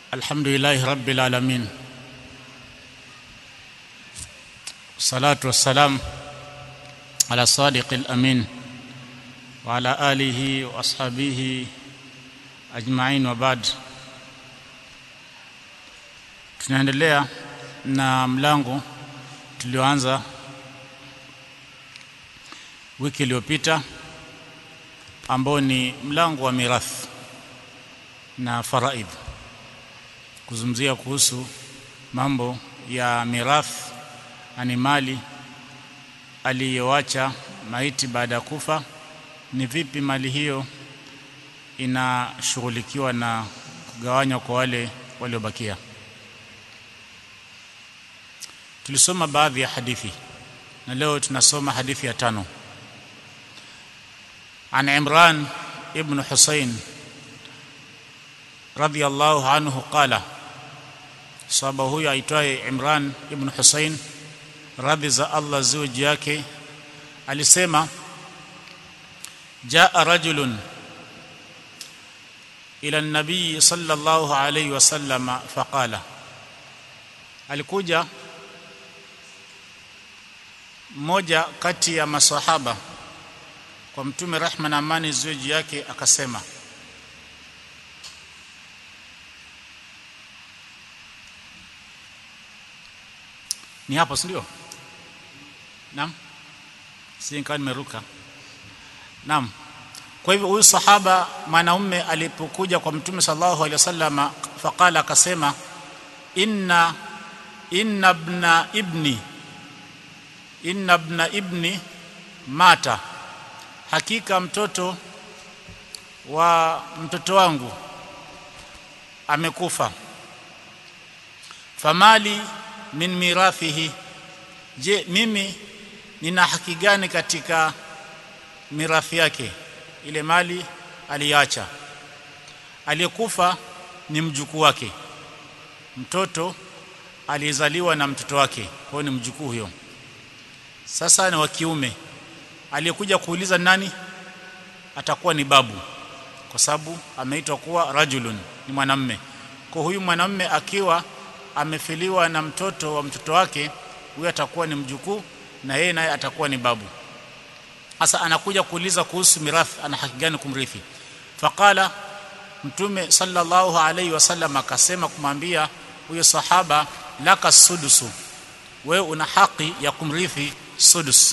الحمد لله رب العالمين والصلاة والسلام على الصادق الأمين وعلى آله وأصحابه أجمعين وبعد tunaendelea na mlango tulioanza wiki iliyopita ambao ni mlango wa mirathi na faraid kuzungumzia kuhusu mambo ya mirathi ani mali aliyoacha maiti baada ya kufa ni vipi mali hiyo inashughulikiwa na kugawanywa kwa wale waliobakia tulisoma baadhi ya hadithi na leo tunasoma hadithi ya tano عن عمران ابن حسين رضي الله عنه قال sahaba huyo aitwaye Imran ibn Hussein radhi za Allah ziwe juu yake alisema jaa rajulun ila an-nabii sallallahu alayhi wasallam faqala alikuja mmoja kati ya masahaba kwa mtume rehma na amani ziwe juu yake akasema ni hapo si ndio naam si nikawa nimeruka naam kwa hivyo huyu sahaba mwanaume alipokuja kwa mtume sallallahu alaihi wasallam faqala akasema inna inna ibna ibni inna ibna ibni mata hakika mtoto wa mtoto wangu amekufa famali min mirathihi je mimi nina haki gani katika mirathi yake ile mali aliacha aliyekufa ni mjukuu wake mtoto aliyezaliwa na mtoto wake kwa ni mjukuu huyo sasa ni wa kiume aliyekuja kuuliza nani atakuwa ni babu kwa sababu ameitwa kuwa rajulun ni mwanamme kwa huyu mwanamme akiwa amefiliwa na mtoto wa mtoto wake huyo atakuwa ni mjukuu na yeye naye atakuwa ni babu sasa anakuja kuuliza kuhusu mirathi ana haki gani kumrithi faqala mtume sallallahu alaihi wasallam akasema kumwambia huyo sahaba laka sudusu wewe una haki ya kumrithi sudus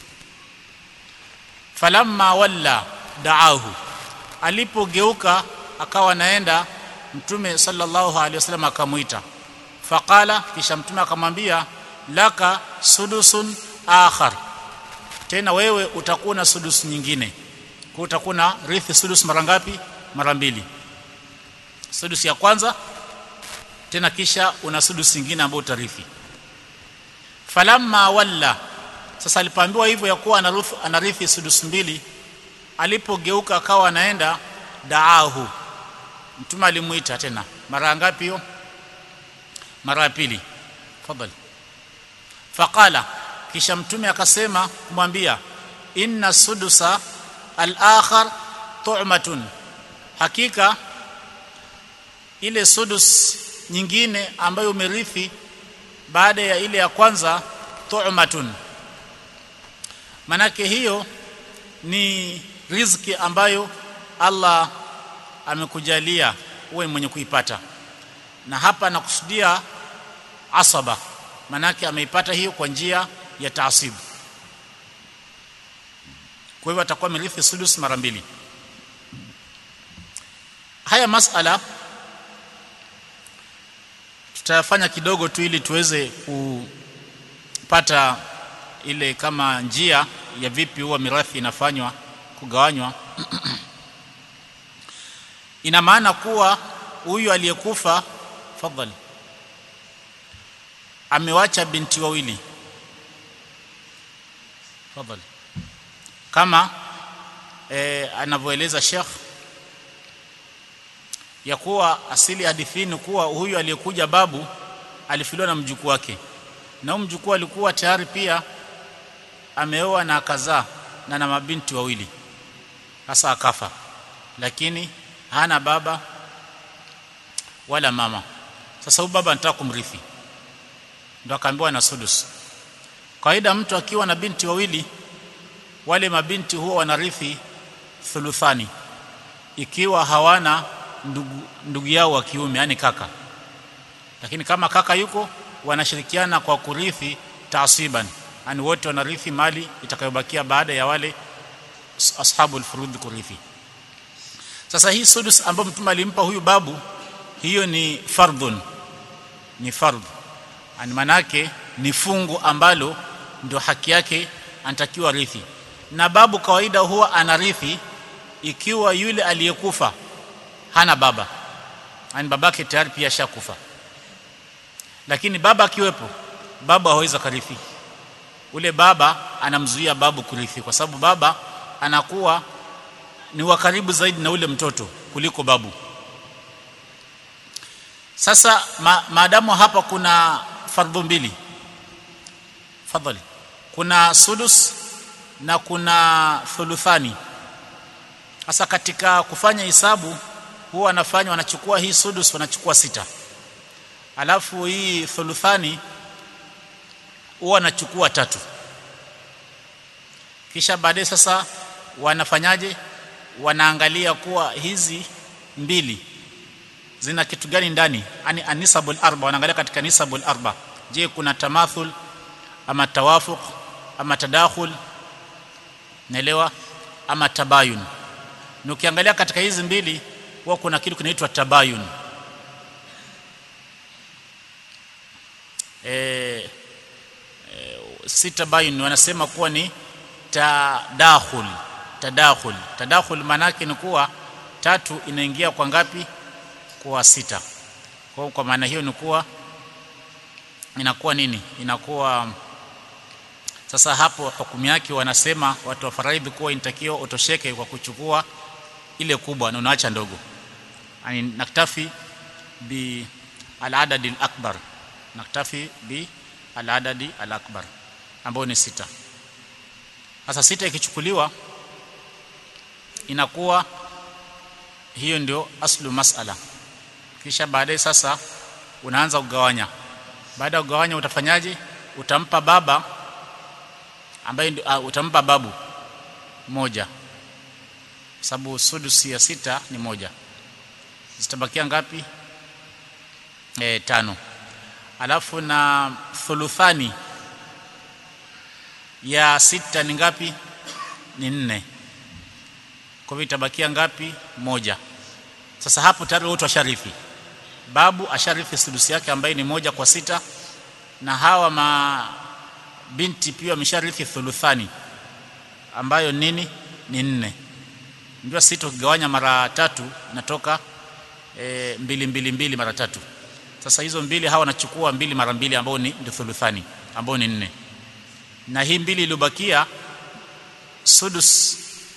falamma walla daahu alipogeuka akawa naenda mtume sallallahu alaihi wasallam akamuita faqala kisha mtume akamwambia laka sudusun akhar tena wewe utakuwa na sudus nyingine kwa utakuwa na rithi sudus mara ngapi mara mbili sudus ya kwanza tena kisha una sudus nyingine ambayo utarithi falamma walla sasa alipoambiwa hivyo ya kuwa anarithi, anarithi sudus mbili alipogeuka akawa anaenda daahu mtume alimuita tena mara ngapi hiyo mara ya pili fadhali faqala kisha mtume akasema kumwambia inna sudusa al-akhar tu'matun hakika ile sudus nyingine ambayo umerithi baada ya ile ya kwanza tu'matun manake hiyo ni riziki ambayo Allah amekujalia uwe mwenye kuipata na hapa anakusudia asaba manake ameipata hiyo kwa njia ya taasibu kwa hivyo atakuwa mirithi sudus mara mbili haya masala tutayafanya kidogo tu ili tuweze kupata ile kama njia ya vipi huwa mirathi inafanywa kugawanywa ina maana kuwa huyu aliyekufa fadhali amewacha binti wawili fadhali kama e, anavyoeleza Sheikh ya kuwa asili hadithini kuwa huyu aliyekuja babu alifiliwa na mjukuu wake na huyu mjukuu alikuwa tayari pia ameoa na akazaa na na mabinti wawili sasa akafa lakini hana baba wala mama sasa huyu baba anataka kumrithi ndo akaambiwa na sudus kawaida mtu akiwa na binti wawili wale mabinti huwa wanarithi thuluthani ikiwa hawana ndugu, ndugu yao wa kiume yani kaka lakini kama kaka yuko wanashirikiana kwa kurithi taasiban yani wote wanarithi mali itakayobakia baada ya wale ashabul furudh kurithi sasa hii sudus ambayo mtume alimpa huyu babu hiyo ni fardhun ni fardh yani manake ni fungu ambalo ndio haki yake anatakiwa rithi na babu kawaida huwa anarithi ikiwa yule aliyekufa hana baba yani babake tayari pia shakufa lakini baba akiwepo baba hawezi kurithi ule baba anamzuia babu kurithi kwa sababu baba anakuwa ni wa karibu zaidi na ule mtoto kuliko babu sasa ma, maadamu hapa kuna fardhu mbili fadhali kuna sudus na kuna thuluthani sasa katika kufanya hisabu huwa wanafanya wanachukua hii sudus wanachukua sita alafu hii thuluthani huwa wanachukua tatu kisha baadaye sasa wanafanyaje wanaangalia kuwa hizi mbili zina kitu gani ndani yani anisabul arba wanaangalia katika nisabul arba je kuna tamathul ama tawafuq ama tadakhul naelewa ama tabayun na ukiangalia katika hizi mbili huwa kuna kitu kinaitwa tabayun e, e, si tabayun wanasema kuwa ni tadakhul tadakhul tadakhul maanake ni kuwa tatu inaingia kwa ngapi kwa sita kwa kwa maana hiyo ni kuwa inakuwa nini inakuwa sasa hapo hukumu yake wanasema watu wa faraidhi kuwa inatakiwa utosheke kwa kuchukua ile kubwa na unaacha ndogo yani naktafi bi al-adad al-akbar naktafi bi al-adad al-akbar ambao ni sita sasa sita ikichukuliwa inakuwa hiyo ndio aslu masala kisha baadaye sasa unaanza kugawanya baada ya kugawanya utafanyaje utampa baba ambaye uh, utampa babu moja sababu sudusi ya sita ni moja zitabakia ngapi e, tano alafu na thuluthani ya sita ni ngapi ni nne kwa hivyo itabakia ngapi moja sasa hapo tayari wote washarifi babu asharifi sudusi yake ambaye ni moja kwa sita na hawa ma binti pia wamesharithi thuluthani ambayo nini ni nne ndio sita ukigawanya mara tatu natoka e, mbili mbili mbili mara tatu sasa hizo mbili hawa wanachukua mbili mara mbili ambao ni ndio thuluthani ambao ni nne na hii mbili iliyobakia sudus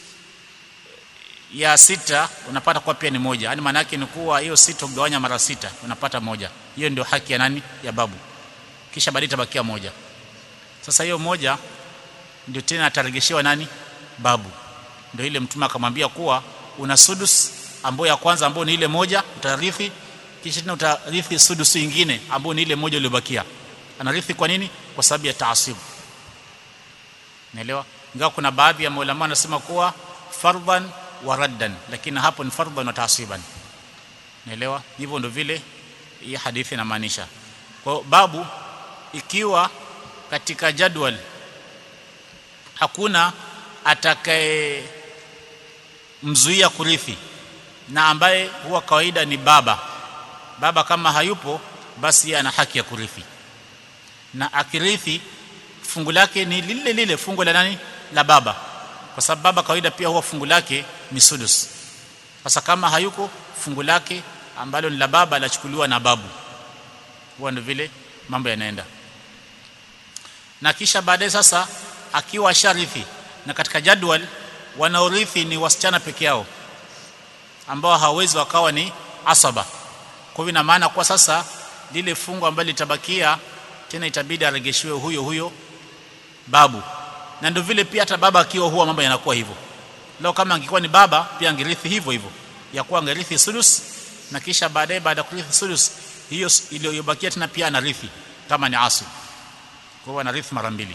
ya sita unapata kwa pia ni moja yani maana yake ni kuwa hiyo sita ukigawanya mara sita unapata moja hiyo ndio haki ya nani ya babu kisha baadaye itabakia moja sasa hiyo moja ndio tena ataregeshewa nani babu ndio ile mtume akamwambia kuwa una sudus ambayo ya kwanza ambayo ni ile moja utarithi kisha tena utarithi sudus nyingine ambayo ni ile moja iliyobakia anarithi kwa nini kwa sababu ya taasib naelewa ingawa kuna baadhi ya maulama wanasema kuwa fardhan wa raddan lakini hapo ni fardhan wa taasiban naelewa hivyo ndio vile hii hadithi inamaanisha kwa babu ikiwa katika jadwal hakuna atakaye mzuia kurithi na ambaye huwa kawaida ni baba baba kama hayupo basi yeye ana haki ya kurithi na akirithi fungu lake ni lile lile fungu la nani la baba kwa sababu baba kawaida pia huwa fungu lake ni sudus sasa kama hayuko fungu lake ambalo ni la baba lachukuliwa na babu huwa ndio vile mambo yanaenda na kisha baadaye sasa akiwa sharifi na katika jadwal wanaorithi ni wasichana peke yao ambao hawawezi wakawa ni asaba kwa hivyo ina maana kwa sasa lile fungu ambalo litabakia tena itabidi aregeshiwe huyo huyo babu na ndio vile pia hata baba akiwa huwa mambo yanakuwa hivyo leo kama angekuwa ni baba pia angerithi hivyo hivyo ya kuwa angerithi sudus na kisha baadaye baada ya kurithi sudus hiyo iliyobakia tena pia anarithi kama ni asili kwa hiyo anarithi mara mbili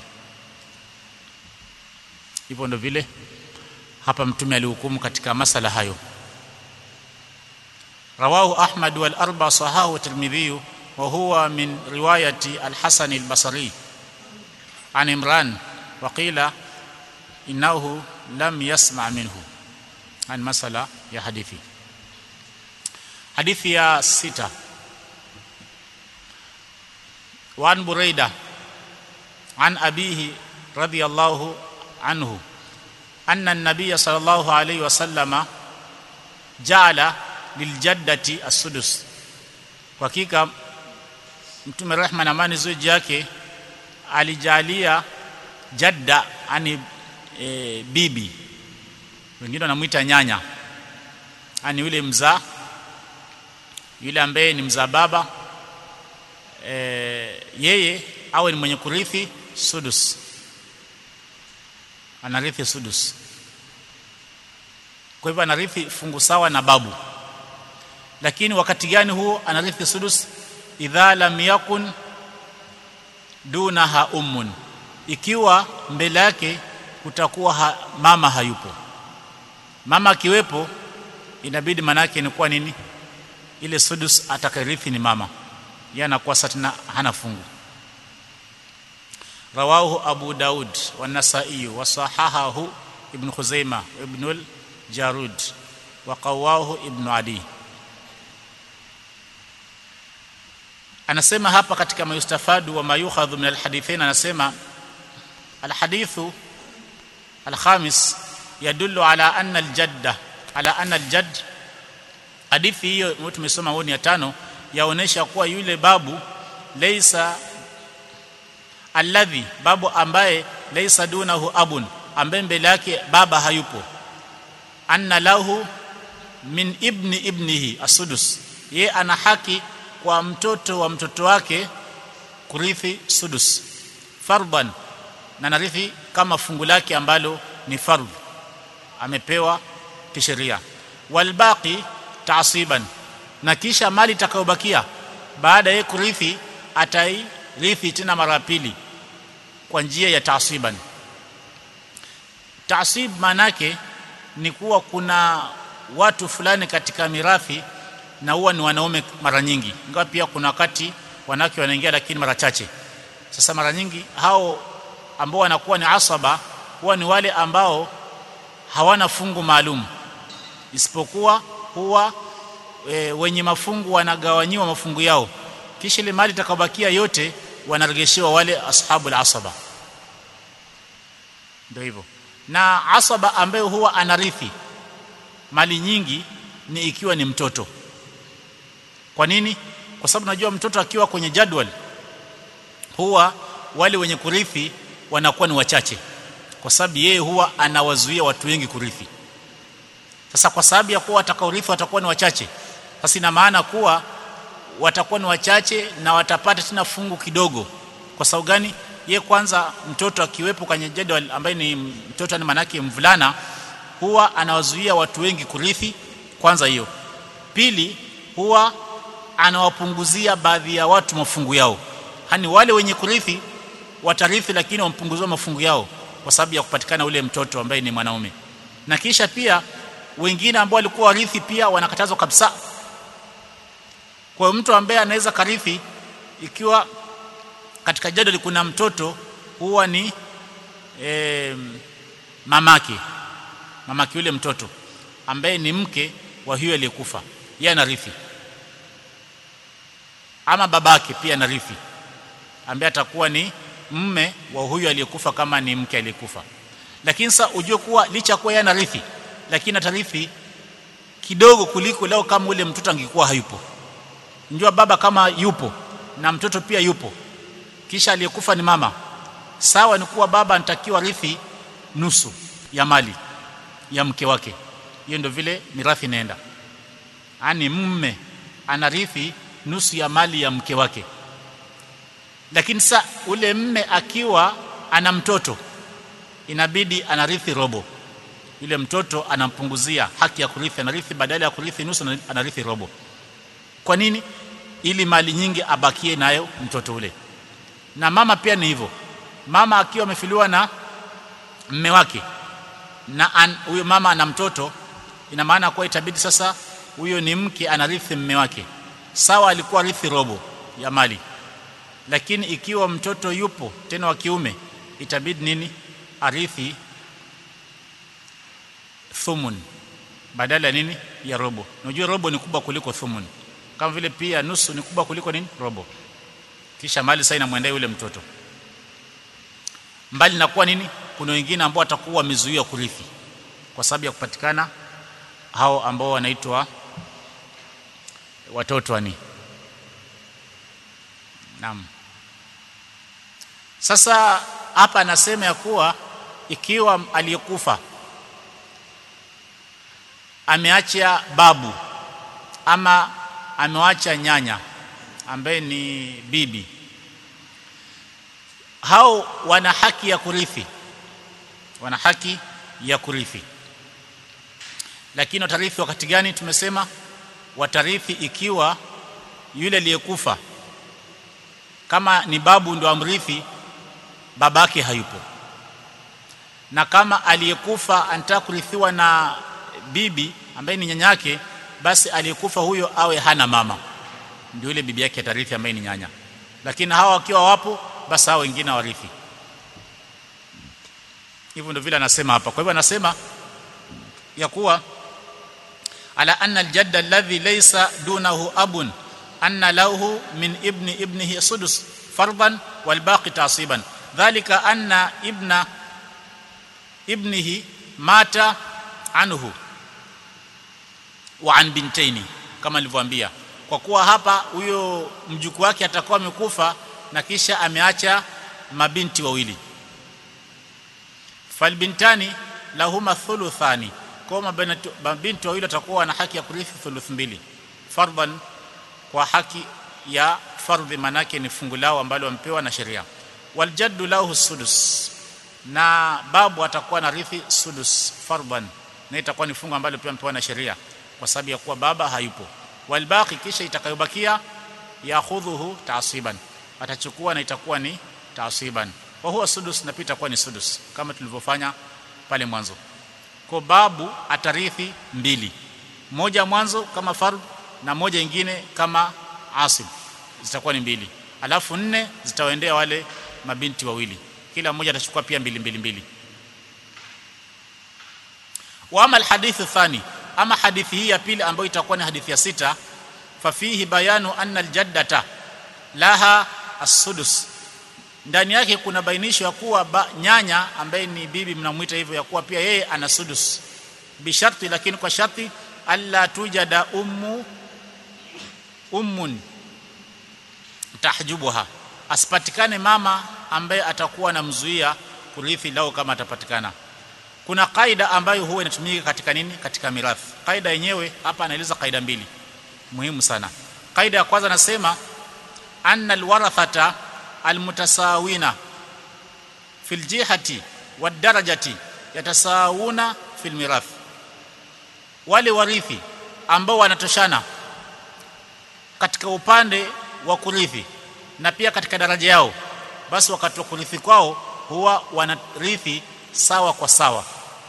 hivyo ndo vile hapa mtume alihukumu katika masala hayo rawahu ahmad wal arba sahahu tirmidhi wa huwa min riwayati al-hasan al-basri an imran wa qila innahu lam yasma minhu an masala ya hadithi hadithi ya sita وعن بريدة عن أبيه رضي الله عنه أن النبي صلى الله عليه وسلم جعل للجدة السدس hakika mtume rehma na amani ziwe juu yake alijalia jadda ani e, bibi wengine wanamuita nyanya ani yule mzaa yule ambaye ni mzaa baba e, yeye awe ni mwenye kurithi sudus anarithi sudus kwa hivyo anarithi fungu sawa na babu lakini wakati gani huo anarithi sudus idha lam yakun dunaha ummun ikiwa mbele yake kutakuwa ha, mama hayupo mama akiwepo inabidi manake ni kuwa nini ile sudus atakarithi ni mama yeye anakuwa satina hana fungu rawahu abu daud wa nasai wa sahahahu ibn khuzaimah ibn al-jarud wa qawahu ibn adi anasema hapa katika mayustafadu wa mayukhadhu min alhadithain anasema alhadithu alkhamis yadullu ala anna aljadda ala anna aljadd hadithi hiyo tumesoma woni ya tano yaonesha kuwa yule babu laysa alladhi babu ambaye laysa dunahu abun ambaye mbele yake baba hayupo anna lahu min ibni ibnihi asudus ye ana haki kwa mtoto wa mtoto wake kurithi sudus fardan na narithi kama fungu lake ambalo ni fardh amepewa kisheria walbaqi taasiban na kisha mali itakayobakia baada ya kurithi atairithi tena mara pili kwa njia ya taasiban taasib manake ni kuwa kuna watu fulani katika mirathi na huwa ni wanaume mara nyingi ingawa pia kuna wakati wanawake wanaingia lakini mara chache sasa mara nyingi hao ambao wanakuwa ni asaba huwa ni wale ambao hawana fungu maalum isipokuwa huwa e, wenye mafungu wanagawanyiwa mafungu yao kisha ile mali itakabakia yote wanaregeshewa wale ashabul asaba ndio hivyo na asaba ambaye huwa anarithi mali nyingi ni ikiwa ni mtoto kwa nini kwa sababu najua mtoto akiwa kwenye jadwal huwa wale wenye kurithi wanakuwa ni wachache kwa sababu yeye huwa anawazuia watu wengi kurithi sasa kwa sababu ya kuwa watakaorithi watakuwa ni wachache sasa ina maana kuwa watakuwa ni wachache na watapata tena fungu kidogo kwa sababu gani ye kwanza mtoto akiwepo kwenye jadwal ambaye ni mtoto ni manake mvulana huwa anawazuia watu wengi kurithi kwanza hiyo pili huwa anawapunguzia baadhi ya watu mafungu yao hani wale wenye kurithi watarithi lakini wampunguziwa mafungu yao kwa sababu ya kupatikana ule mtoto ambaye ni mwanaume na kisha pia wengine ambao walikuwa warithi pia wanakatazwa kabisa kwa mtu ambaye anaweza karithi ikiwa katika jadwali kuna mtoto huwa ni e, mamake mamake yule mtoto ambaye ni mke wa huyo aliyekufa yeye anarithi ama babake pia anarithi ambaye atakuwa ni mme wa huyo aliyekufa kama ni mke aliyekufa lakini sasa ujue kuwa licha kuwa yeye anarithi lakini atarithi kidogo kuliko leo kama ule mtoto angekuwa hayupo njua baba kama yupo na mtoto pia yupo kisha aliyekufa ni mama sawa ni kuwa baba anatakiwa rithi nusu ya mali ya mke wake hiyo ndio vile mirathi inaenda ani mume anarithi nusu ya mali ya mke wake lakini sa ule mme akiwa ana mtoto inabidi anarithi robo yule mtoto anampunguzia haki ya kurithi anarithi badala ya kurithi nusu anarithi robo kwa nini ili mali nyingi abakie nayo mtoto ule na mama pia ni hivyo mama akiwa amefiliwa na mme wake na huyo mama ana mtoto ina maana kuwa itabidi sasa huyo ni mke anarithi mme wake sawa alikuwa rithi robo ya mali lakini ikiwa mtoto yupo tena wa kiume itabidi nini arithi thumun badala ya nini ya robo unajua robo ni kubwa kuliko thumun kama vile pia nusu ni kubwa kuliko nini robo kisha mali sasa inamwendea yule mtoto mbali na kuwa nini kuna wengine ambao watakuwa wamezuiwa kurithi kwa sababu ya kupatikana hao ambao wanaitwa watoto wani naam sasa hapa anasema ya kuwa ikiwa aliyekufa ameacha babu ama amewacha nyanya ambaye ni bibi hao wana haki ya kurithi wana haki ya kurithi lakini watarithi wakati gani tumesema watarithi ikiwa yule aliyekufa kama ni babu ndo amrithi babake hayupo na kama aliyekufa anataka kurithiwa na bibi ambaye ni nyanyake basi aliyekufa huyo awe hana mama ndio yule bibi yake atarithi ambaye ni nyanya lakini hawa wakiwa wapo basi hao wengine warithi hivyo ndio vile anasema hapa kwa hivyo anasema ya kuwa ala anna aljadda alladhi laysa dunahu abun anna lahu min ibni ibnihi sudus fardan wal baqi tasiban dhalika anna ibna ibnihi mata anhu wa an bintaini kama nilivyoambia kwa kuwa hapa huyo mjukuu wake atakuwa amekufa na kisha ameacha mabinti wawili falbintani lahuma thuluthani kwa mabinti wawili watakuwa na haki ya kurithi thuluth mbili fardhan kwa haki ya fardhi manake ni fungu lao ambalo wampewa na sheria waljaddu lahu sudus na babu atakuwa na rithi sudus fardhan na itakuwa ni fungu ambalo pia mpewa na sheria kwa sababu ya kuwa baba hayupo walbaqi kisha itakayobakia yakhudhuhu taasiban atachukua na itakuwa ni taasiban wa huwa sudus na pia itakuwa ni sudus kama tulivyofanya pale mwanzo kwa babu atarithi mbili moja mwanzo kama fard na moja ingine kama asib zitakuwa ni mbili alafu nne zitawaendea wale mabinti wawili kila mmoja atachukua pia mbili mbili mbili wa ama alhadithu thani ama hadithi hii ya pili ambayo itakuwa ni hadithi ya sita fafihi bayanu anna aljaddata laha as-sudus ndani yake kuna bainisho ya kuwa ba, nyanya ambaye ni bibi mnamuita hivyo ya kuwa pia yeye ana sudus bisharti lakini kwa sharti alla tujada ummu ummun tahjubuha asipatikane mama ambaye atakuwa anamzuia kurithi lao kama atapatikana kuna kaida ambayo huwa inatumika katika nini katika mirathi kaida yenyewe hapa anaeleza kaida mbili muhimu sana kaida ya kwanza nasema anna alwarathata almutasawina fil jihati wadarajati yatasawuna fil mirath wale warithi ambao wanatoshana katika upande wa kurithi na pia katika daraja yao basi wakati wa kurithi kwao huwa wanarithi sawa kwa sawa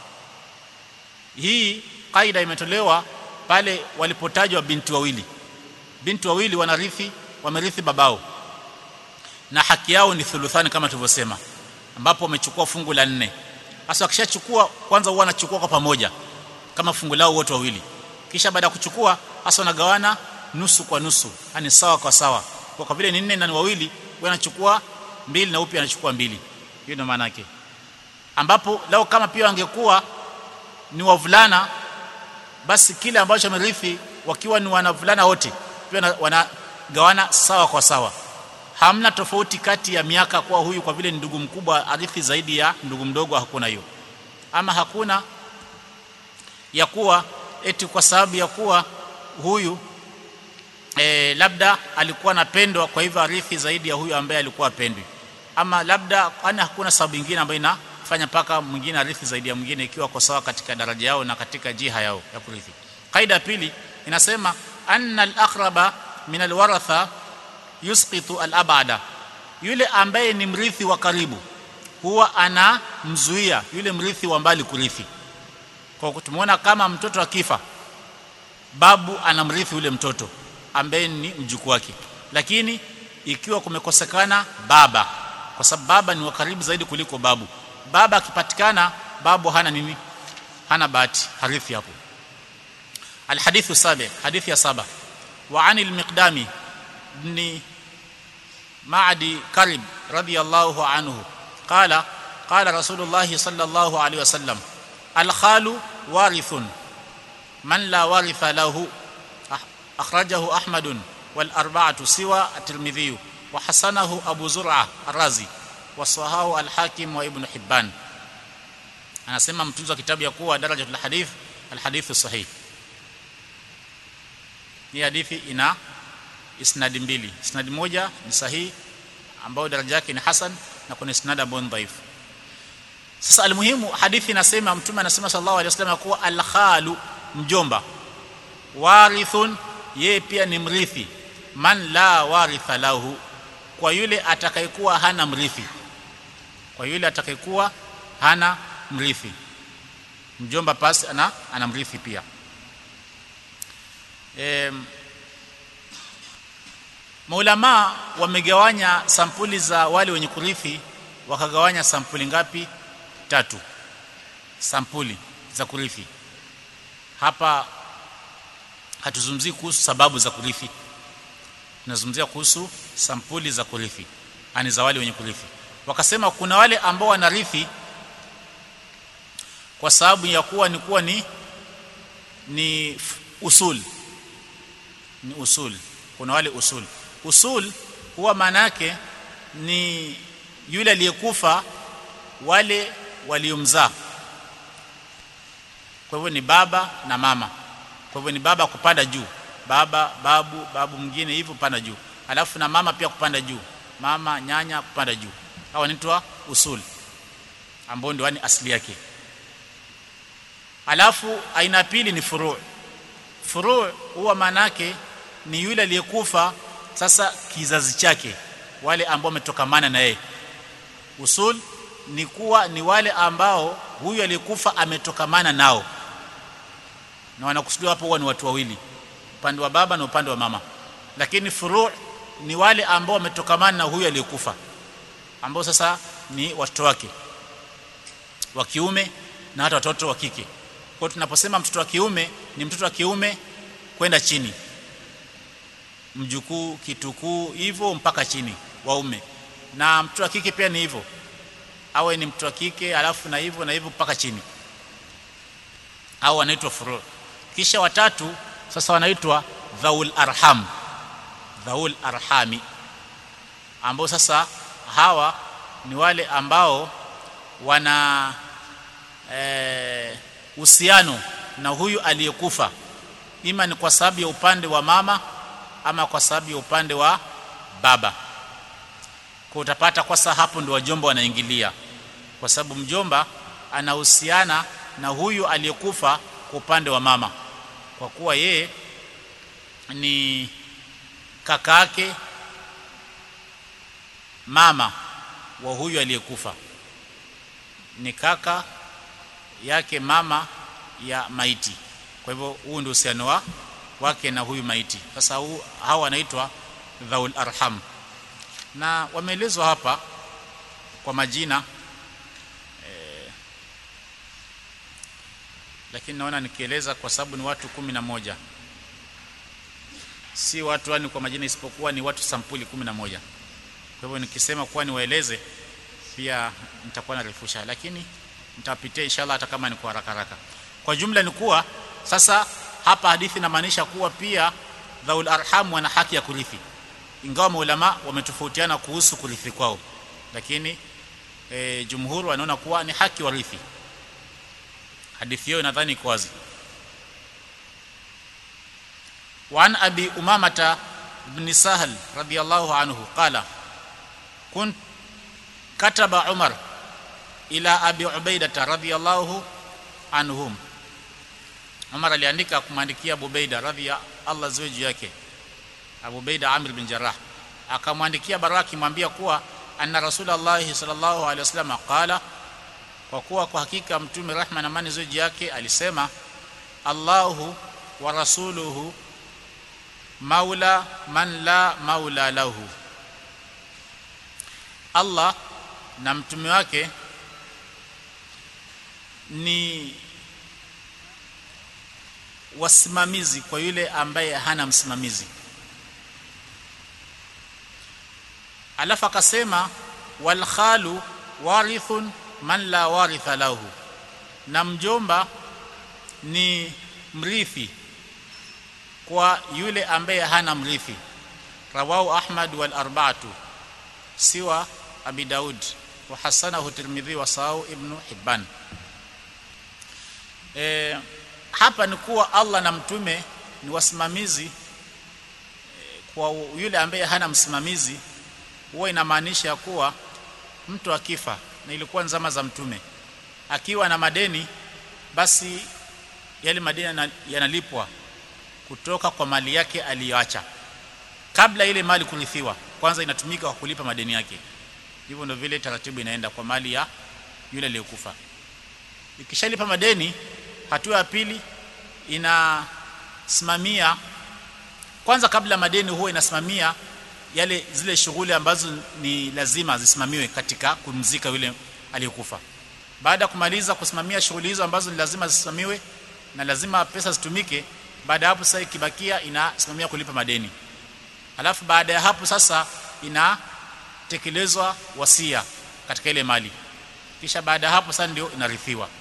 hii kaida imetolewa pale walipotajwa binti wawili binti wawili wanarithi wamerithi babao na haki yao ni thuluthani kama tulivyosema ambapo wamechukua fungu la nne hasa wakishachukua kwanza huwa wanachukua kwa pamoja kama fungu lao wote wawili kisha baada ya kuchukua hasa wanagawana nusu kwa nusu yani sawa kwa sawa kwa kwa vile ni nne na ni wawili wanachukua mbili na upi anachukua mbili hiyo ndio maana yake ambapo lao kama pia wangekuwa ni wavulana basi kile ambacho amerithi wakiwa ni wanavulana wote pia wanagawana sawa kwa sawa hamna tofauti kati ya miaka kwa huyu kwa vile ni ndugu mkubwa arithi zaidi ya ndugu mdogo hakuna hiyo ama hakuna ya kuwa eti kwa sababu ya kuwa huyu e, labda alikuwa anapendwa kwa hivyo arithi zaidi ya huyu ambaye alikuwa apendwi ama labda kwani hakuna sababu nyingine ambayo inafanya mpaka mwingine arithi zaidi ya mwingine ikiwa kwa sawa katika daraja yao na katika jiha yao ya kurithi kaida ya pili inasema anna al-aqraba min alwaratha yusqitu alabada yule ambaye ni mrithi wa karibu huwa anamzuia yule mrithi wa mbali kurithi kwa tumeona kama mtoto akifa babu anamrithi yule mtoto ambaye ni mjukuu wake lakini ikiwa kumekosekana baba kwa sababu baba ni wa karibu zaidi kuliko babu baba akipatikana babu hana nini hana bahati harithi hapo الحديث السابع حديث يا سبع وعن المقدام بن معدي كرب رضي الله عنه قال قال رسول الله صلى الله عليه وسلم الخال وارث من لا وارث له أخرجه أحمد والأربعة سوى الترمذي وحسنه أبو زرعة الرازي وصحاه الحاكم وابن حبان anasema mtunzi wa kitabu ya kuwa daraja la hadith alhadithu sahih ni hadithi ina isnadi mbili isnadi moja ni sahihi ambayo daraja yake ni hasan na kuna isnad ambao ni dhaifu sasa almuhimu hadithi inasema mtume anasema sallallahu alaihi wasallam kuwa alkhalu mjomba warithun yeye pia ni mrithi man la waritha lahu kwa yule atakayekuwa hana mrithi kwa yule atakayekuwa hana mrithi mjomba pasi ana ana mrithi pia e, maulama wamegawanya sampuli za wale wenye kurithi wakagawanya sampuli ngapi tatu sampuli za kurithi hapa hatuzungumzii kuhusu sababu za kurithi tunazungumzia kuhusu sampuli za kurithi ani za wale wenye kurithi wakasema kuna wale ambao wanarithi kwa sababu ya kuwa ni kuwa ni ni usul ni usul kuna wale usul usul huwa maana yake ni yule aliyekufa wale waliomzaa kwa hivyo ni baba na mama kwa hivyo ni baba kupanda juu baba babu babu mwingine hivyo kupanda juu alafu na mama pia kupanda juu mama nyanya kupanda juu hawa wanaitwa usul ambao ndio ni asili yake alafu aina pili ni furu furu huwa manake ni yule aliyekufa sasa kizazi chake wale ambao wametokamana na yeye usul ni kuwa ni wale ambao huyu aliyekufa ametokamana nao na wanakusudiwa hapo huwa ni watu wawili upande wa baba na upande wa mama lakini furu ni wale ambao wametokamana na huyu aliyekufa ambao sasa ni watoto wake wa kiume na hata watoto wa kike kwa tunaposema mtoto wa kiume ni mtoto wa kiume kwenda chini mjukuu kitukuu hivyo mpaka chini waume na mtoto wa kike pia ni hivyo awe ni mtoto wa kike alafu na hivyo na hivyo mpaka chini au wanaitwa furu kisha watatu sasa wanaitwa dhaul arham dhaul arhami ambao sasa hawa ni wale ambao wana uhusiano eh, na huyu aliyekufa ima ni kwa sababu ya upande wa mama ama kwa sababu ya upande wa baba kwa utapata kwa sasa hapo ndio wajomba wanaingilia kwa sababu mjomba anahusiana na huyu aliyekufa kwa upande wa mama kwa kuwa yeye ni kaka yake mama wa huyu aliyekufa ni kaka yake mama ya maiti kwa hivyo huu ndio uhusiano wa wake na huyu maiti sasa huu hawa wanaitwa dhaul arham na wameelezwa hapa kwa majina eh, lakini naona nikieleza kwa sababu ni watu kumi na moja si watu yani kwa majina isipokuwa ni watu sampuli kumi na moja kwa hivyo nikisema kuwa niwaeleze pia nitakuwa narefusha lakini nitapitia inshallah hata kama ni kwa haraka haraka kwa jumla ni kuwa sasa hapa hadithi inamaanisha kuwa pia dhaul arham wana haki ya kurithi ingawa maulama wametofautiana kuhusu kurithi kwao lakini e, jumhur wanaona kuwa ni haki warithi hadithi hiyo nadhani iko wazi وعن أبي أمامة بن سهل رضي الله عنه قال كنت كتب عمر إلى أبي عبيدة رضي الله عنهم Umar aliandika kumwandikia Abu Ubaida radhi ya Allah ziwe juu yake Abu Baida Amir bin Jarrah akamwandikia barua akimwambia kuwa anna Rasulullah sallallahu alaihi wasallam qala kwa kuwa kwa hakika mtume rahma na amani zoji yake alisema Allahu wa rasuluhu maula man la maula lahu Allah na mtume wake ni wasimamizi kwa yule ambaye hana msimamizi alafu akasema wal khalu warithun man la waritha lahu na mjomba ni mrithi kwa yule ambaye hana mrithi rawahu ahmad wal arba'atu siwa abi daud wa hasanahu tirmidhi wa sahau ibnu hibban e, hapa ni kuwa Allah na mtume ni wasimamizi e, kwa yule ambaye hana msimamizi huwa inamaanisha kuwa mtu akifa na ilikuwa nzama za mtume akiwa na madeni basi yale madeni yanalipwa kutoka kwa mali yake aliyoacha kabla ile mali kurithiwa kwanza inatumika kwa kulipa madeni yake hivyo ndio vile taratibu inaenda kwa mali ya yule aliyekufa ikishalipa madeni hatua ya pili inasimamia kwanza kabla madeni huwa inasimamia yale zile shughuli ambazo ni lazima zisimamiwe katika kumzika yule aliyekufa baada ya kumaliza kusimamia shughuli hizo ambazo ni lazima zisimamiwe na lazima pesa zitumike baada ya hapo sasa ikibakia inasimamia kulipa madeni alafu baada ya hapo sasa inatekelezwa wasia katika ile mali kisha baada ya hapo sasa ndio inarithiwa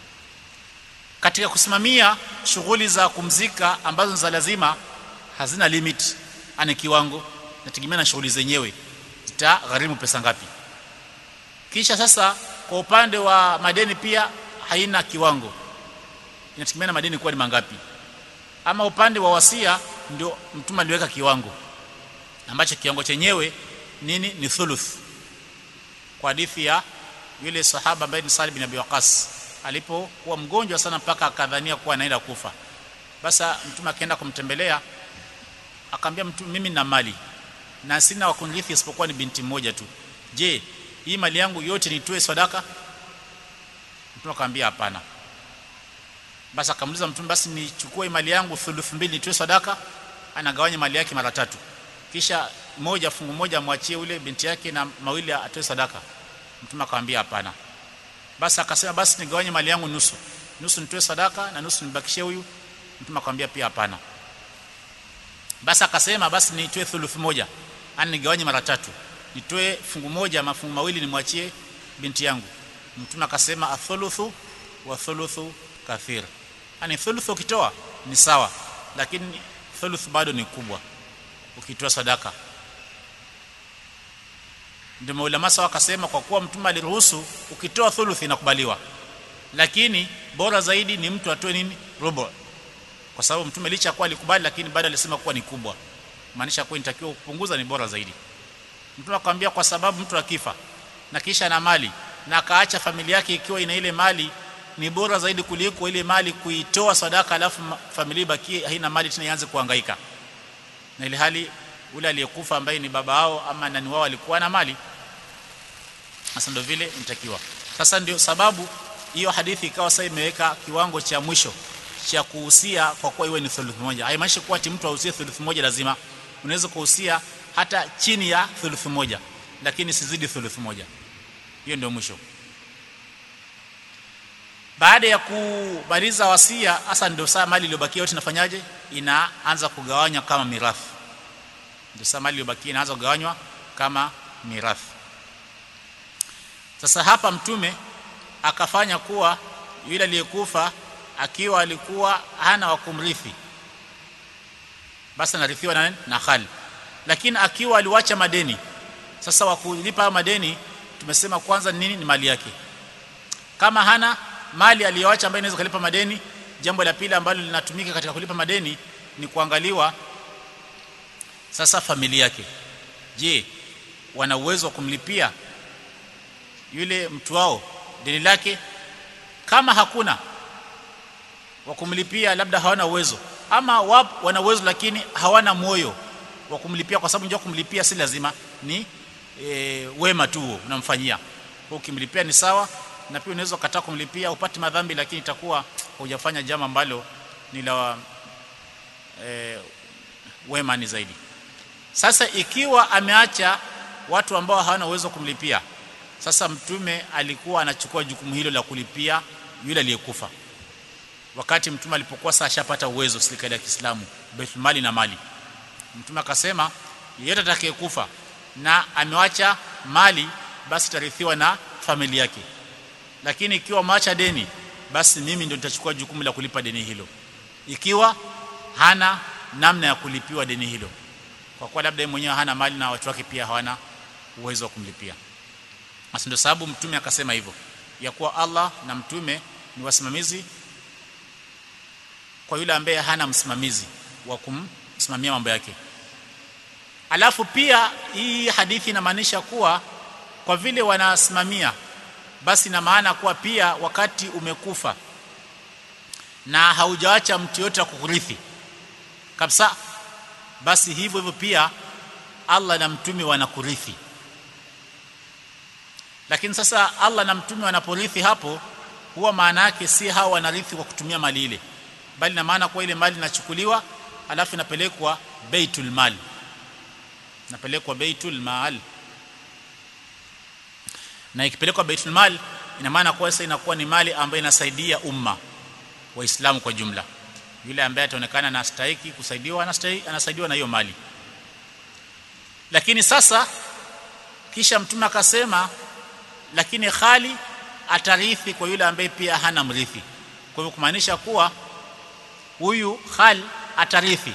katika kusimamia shughuli za kumzika ambazo za lazima hazina limit ana kiwango nategemea na shughuli zenyewe zitagharimu pesa ngapi kisha sasa kwa upande wa madeni pia haina kiwango inategemea na madeni kuwa ni mangapi ama upande wa wasia ndio mtume aliweka kiwango ambacho kiwango chenyewe nini ni thuluth kwa hadithi ya yule sahaba ambaye ni Salih bin Abi Waqas alipokuwa mgonjwa sana mpaka akadhania kuwa anaenda kufa basa mtume akaenda kumtembelea akamwambia mtume mimi nina mali na sina wakunithi isipokuwa ni binti mmoja tu je hii mali yangu yote nitoe sadaka mtume akamwambia hapana basi akamuuliza mtume basi nichukue mali yangu thuluth mbili nitoe sadaka anagawanya mali yake mara tatu kisha moja fungu moja mwachie ule binti yake na mawili atoe sadaka mtume akamwambia hapana basi akasema basi nigawanye mali yangu nusu nusu nitoe sadaka na nusu nibakishie huyu mtume akamwambia pia hapana basi akasema basi nitoe thuluth moja ani nigawanye mara tatu nitoe fungu moja mafungu mawili nimwachie binti yangu mtume akasema athuluthu wa thuluthu kathir ani thuluthu ukitoa ni sawa lakini thuluth bado ni kubwa ukitoa sadaka ndio maulama sawa akasema kwa kuwa mtume aliruhusu ukitoa thuluth inakubaliwa lakini bora zaidi ni mtu atoe nini robo kwa sababu mtume licha kuwa alikubali lakini bado alisema kuwa ni kubwa maanisha kuwa inatakiwa kupunguza ni bora zaidi mtume akamwambia kwa sababu mtu akifa na kisha na mali na akaacha familia yake ikiwa ina ile mali ni bora zaidi kuliko ile mali kuitoa sadaka alafu familia ibakie haina mali tena ianze kuhangaika na ile hali ule aliyekufa ambaye ni baba wao ama nani wao alikuwa na mali sasa ndio vile inatakiwa sasa ndio sababu hiyo hadithi ikawa sasa imeweka kiwango cha mwisho cha kuhusia kwa kuwa iwe ni thuluth moja haimaanishi kuwa ati mtu ahusie thuluth moja lazima unaweza kuhusia hata chini ya thuluth moja lakini sizidi thuluth moja hiyo ndio mwisho baada ya kumaliza wasia hasa ndio saa mali iliyobakia yote inafanyaje inaanza kugawanywa kama mirathi ndio saa mali iliyobakia inaanza kugawanywa kama mirathi sasa hapa mtume akafanya kuwa yule aliyekufa akiwa alikuwa hana wa kumrithi basi anarithiwa na na khali lakini akiwa aliwacha madeni sasa wa kulipa madeni tumesema kwanza nini ni mali yake kama hana mali aliyoacha ambayo inaweza kulipa madeni jambo la pili ambalo linatumika katika kulipa madeni ni kuangaliwa sasa familia yake je wana uwezo wa kumlipia yule mtu wao deni lake kama hakuna wa kumlipia labda hawana uwezo ama wapo wana uwezo lakini hawana moyo wa kumlipia kwa sababu njoo kumlipia si lazima ni e, wema tu unamfanyia ukimlipia ni sawa na pia unaweza kukataa kumlipia upate madhambi lakini itakuwa hujafanya jambo ambalo ni la e, wema ni zaidi sasa ikiwa ameacha watu ambao hawana uwezo kumlipia sasa mtume alikuwa anachukua jukumu hilo la kulipia yule aliyekufa wakati mtume alipokuwa sasa ashapata uwezo serikali ya Kiislamu Baitul Mali na mali mtume akasema yeyote atakayekufa na amewacha mali basi tarithiwa na familia yake lakini ikiwa maacha deni basi mimi ndio nitachukua jukumu la kulipa deni hilo ikiwa hana namna ya kulipiwa deni hilo kwa kuwa labda yeye mwenyewe hana mali na watu wake pia hawana uwezo wa kumlipia basi ndio sababu mtume akasema hivyo ya kuwa Allah na mtume ni wasimamizi kwa yule ambaye hana msimamizi wa kumsimamia mambo yake alafu pia hii hadithi inamaanisha kuwa kwa vile wanasimamia basi na maana kuwa pia wakati umekufa na haujaacha mtu yote kukurithi kabisa basi hivyo hivyo pia Allah na mtume wanakurithi lakini sasa Allah na mtume wanaporithi hapo huwa maana yake si hao wanarithi kwa kutumia mali ile bali na maana kwa ile mali inachukuliwa alafu inapelekwa baitul mal inapelekwa baitul mal na ikipelekwa baitul mal ina maana kwa sasa inakuwa ni mali ambayo inasaidia umma waislamu kwa jumla yule ambaye ataonekana na stahiki kusaidiwa anastahili anasaidiwa na hiyo mali lakini sasa kisha mtume akasema lakini khali atarithi kwa yule ambaye pia hana mrithi kwa hivyo kumaanisha kuwa huyu khal atarithi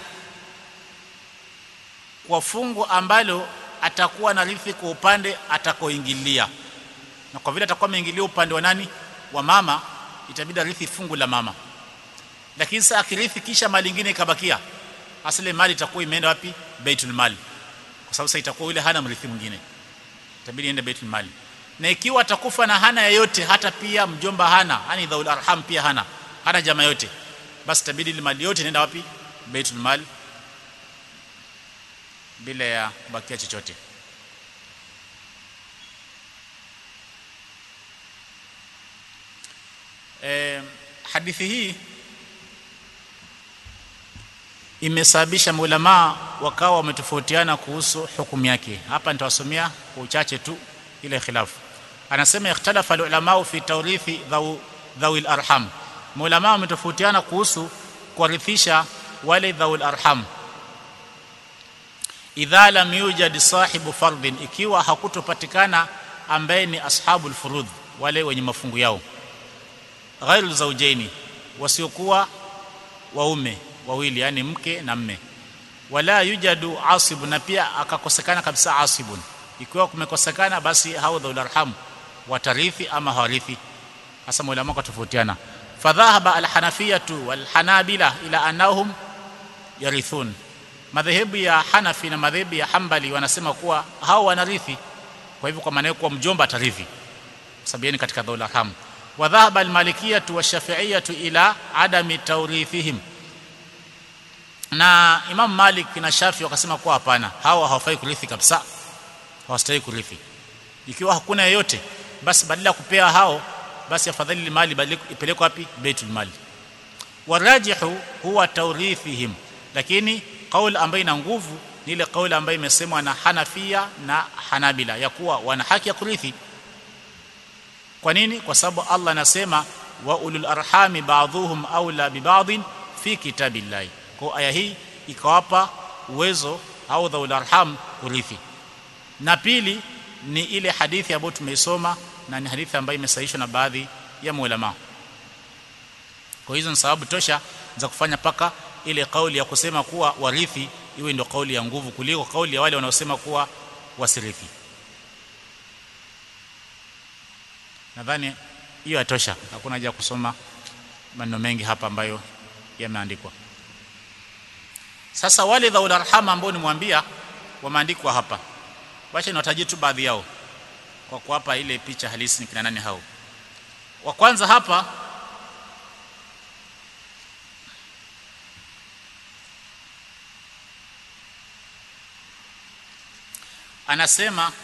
kwa fungu ambalo atakuwa na rithi kwa upande atakoingilia na kwa vile atakuwa ameingilia upande wa nani wa mama itabidi arithi fungu la mama lakini sasa akirithi kisha mali nyingine ikabakia asile mali itakuwa imeenda wapi baitul mali kwa sababu sasa itakuwa yule hana mrithi mwingine itabidi ende baitul mali na ikiwa atakufa na hana yeyote hata pia mjomba hana yani dhaul arham pia hana hana jamaa yote basi itabidi ile mali yote inaenda wapi baitul mal bila ya kubakia chochote e, hadithi hii imesababisha maulama wakawa wametofautiana kuhusu hukumu yake hapa nitawasomea kwa uchache tu ile khilafu anasema ikhtalafa ulama fi tawrithi dhawi arham maulama wametofautiana kuhusu kuwarithisha wale dhaul arham idha lam yujad sahibu fardhin ikiwa hakutopatikana ambaye ni ashabul furudh wale wenye mafungu yao ghairu zawjaini wasiokuwa waume wawili yani mke na mme wala yujadu asib na pia akakosekana kabisa asibun ikiwa kumekosekana basi hao dhaul arham watarithi ama hawarithi hasa maulama tofautiana fadhahaba alhanafiyatu walhanabila ila annahum yarithun madhehebu ya hanafi na madhehebu ya hambali wanasema kuwa hao wanarithi kwa hivyo kwa maana kuwa mjomba atarithi sababu katika dhaul arham wadhahaba almalikiyatu washafi'iyatu ila adami tawrithihim na Imam Malik na Shafi wakasema kuwa hapana hawa hawafai kurithi kabisa hawastahili kurithi ikiwa hakuna yeyote basi badala ya kupea hao basi afadhali mali ipelekwe wapi baitul mali warajihu huwa tawrithihim lakini kauli ambayo ina nguvu ni ile kauli ambayo imesemwa na Hanafia na Hanabila ya kuwa wana haki ya kurithi kwa nini kwa sababu Allah anasema wa ulul arhami ba'dhuhum aula bi ba'dhin fi kitabillahi kwa aya hii ikawapa uwezo au dhaul arham kurithi na pili ni ile hadithi ambayo tumeisoma na ni hadithi ambayo imesahihishwa na baadhi ya maulama kwa hizo ni sababu tosha za kufanya paka ile kauli ya kusema kuwa warithi iwe ndio kauli ya nguvu kuliko kauli ya wale wanaosema kuwa wasirithi nadhani hiyo yatosha hakuna haja kusoma maneno mengi hapa ambayo yameandikwa sasa wale dhaul arham ambao nimwambia wameandikwa hapa wacha niwatajie tu baadhi yao kwa kuwapa ile picha halisi ni kina nani hao wa kwanza hapa anasema